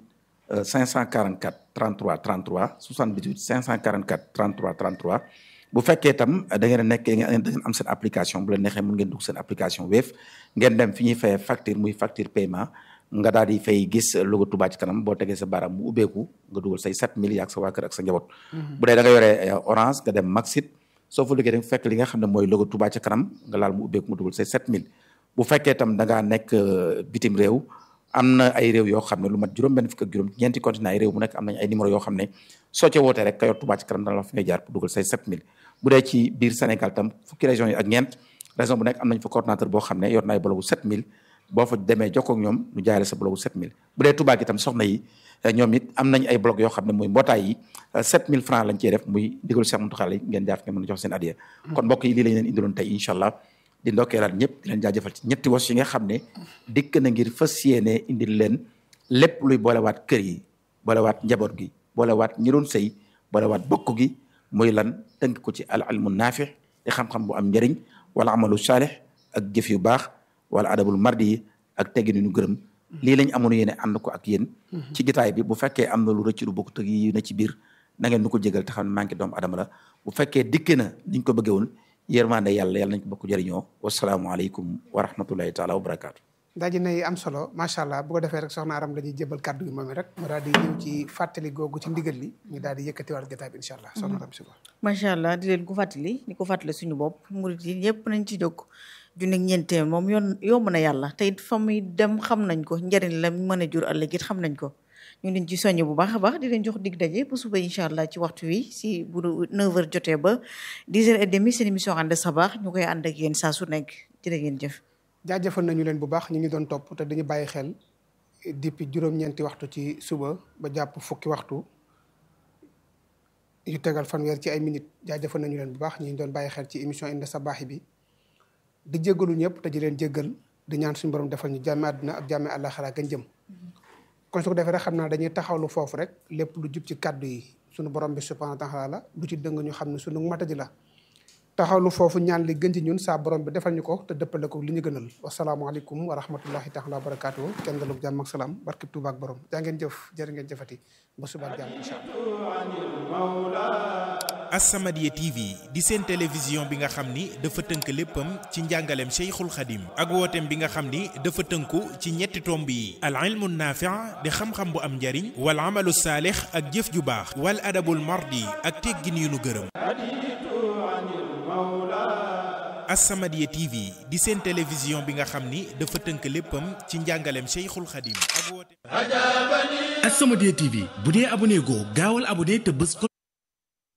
Speaker 3: 544 33 33 78 544 33 33 bu fekkee itam da ngeen a nekk da ngeen am seen application bu la neexee mën ngeen dugg seen application Wave ngeen dem fi ñuy fayee facture muy facture paiement nga daal di fay gis logo Touba ci kanam boo tegee sa baaraam mu ubbeeku nga dugal say 7000 ak sa waa kër ak sa njaboot. bu dee da nga yore orange nga dem Maxit soo fa liggéey da nga fekk li nga xam ne mooy logo Touba ci kanam nga laal mu ubbeeku mu dugal say 7000 bu fekkee itam da ngaa nekk bitim réew. am na ay réew yoo xam ne lu mat juróom benn fukk ak juróom ñeenti continent ay réew mu nekk am nañ ay numéro yoo xam ne soo ca wootee rek ka yor Touba ci kanam dana la fi ngay jaar pour dugal say 7000 bu dee ci biir Sénégal tam fukki régions yi ak ñeent région bu nekk am nañ fa coordonnateur boo xam ne yor na ay bologu 7000 boo fa demee jokkoo ak ñoom ñu jaayale sa bologu 7000 bu dee Touba gi tam soxna yi ñoom it am nañ ay blog yoo xam ne muy mbootaay yi 7000 francs lañ cee def muy digalu Cheikh Mountakha yi ngeen jaar fi ngeen mën a jox seen adiya kon mbokk yi lii lañ leen indiloon tey incha allah di ndokkeelaat ñëpp di leen jaajëfal ci ñetti wos yi nga xam ne dikk na ngir fas yéene indil leen lépp luy boolewaat kër yi boolewaat njaboot gi boolewaat ñi doon sëy boolewaat bokk gi muy lan tënk ko ci al ilmu naafi di xam-xam bu am njëriñ wala amalu saalih ak jëf yu baax wala adabul mardi yi ak teggin ñu gërëm lii lañ amoon yéene ànd ko ak yéen ci gitaay bi bu fekkee am na lu rëcc lu bokk tëg yi na ci biir na ngeen nu ko jégal te xam ne manqué doomu adama la bu fekkee dikk na niñ ko bëggee woon yërmande yàlla yàlla nañ ko bokk jëriñoo wasalaamualeykum wa rahmatullahi taala wa barakaatu
Speaker 2: daji nay am solo macha allah bu ko defee rek soxna Aram dañuy jébal kàddu gi moom rek mu daal di ñëw ci fàttali googu ci ndigal li ñu daal di yëkkatiwaat jotaay bi incha allah soxna Aram si
Speaker 1: macha allah di leen ko fàttali di ko fàttali suñu bopp murit yi ñëpp nañ ci jóg junni ñeentee moom yoon yomb na yàlla te it fa muy dem xam nañ ko njëriñ la mën a jur ëllëg it xam nañ ko ñu ngi leen ci soññ bu baax a baax di leen jox dig daje ba suba incha allah ci waxtu wi si bu 9h jotee ba 10h30 seen émission ànd sabaax ñu koy ànd ak yéen saa su nekk jërë ngeen jëf.
Speaker 2: jaajëfal nañu leen bu baax ñu ngi doon topp te dañu bàyyi xel depuis juróom-ñeenti waxtu ci suba ba jàpp fukki waxtu yu tegal fanweer ci ay minutes jaajëfal nañu leen bu baax ñu ngi doon bàyyi xel ci émission Inda Sabaahi bi di jéggalu ñëpp te di leen jéggal di ñaan suñu borom defal ñu jàmme àdduna ak jàmme àllaaxira gën jëm kon su ko defee rek xam naa dañuy taxawlu foofu rek lépp lu jub ci kàddu yi suñu borom bi subhaanahu wa taala la lu ci dëng ñu xam ne suñu matadi la taxawlu foofu ñaan li gën ci ñun saa borom bi defal ñu ko te dëppale ko li ñu gënal wasalaamualeykum wa rahmatullahi taala wa barakaatu kenn dalug jàmm ak salaam barkib Tuuba ak borom jaa ngeen jëf jërë ngeen jëfati ba suba jàmm incha allah
Speaker 8: As-Samadiyya TV di seen télévision bi nga xam ni dafa tënk léppam ci njàngaleem Cheikhul Khadim ak wooteem bi nga xam ni dafa tënku ci ñetti tomb yi al ilmu naafi' di xam-xam bu am njariñ wal amalu saalix ak jëf ju baax wal adabul mardi ak teggin yu nu gërëm As-Samadiyya TV di seen télévision bi nga xam ni dafa tënk léppam ci njàngaleem Cheikhul Khadim ak wooteem
Speaker 9: As-Samadiyya TV bu dee abonné goo gaawal abonné te bës ko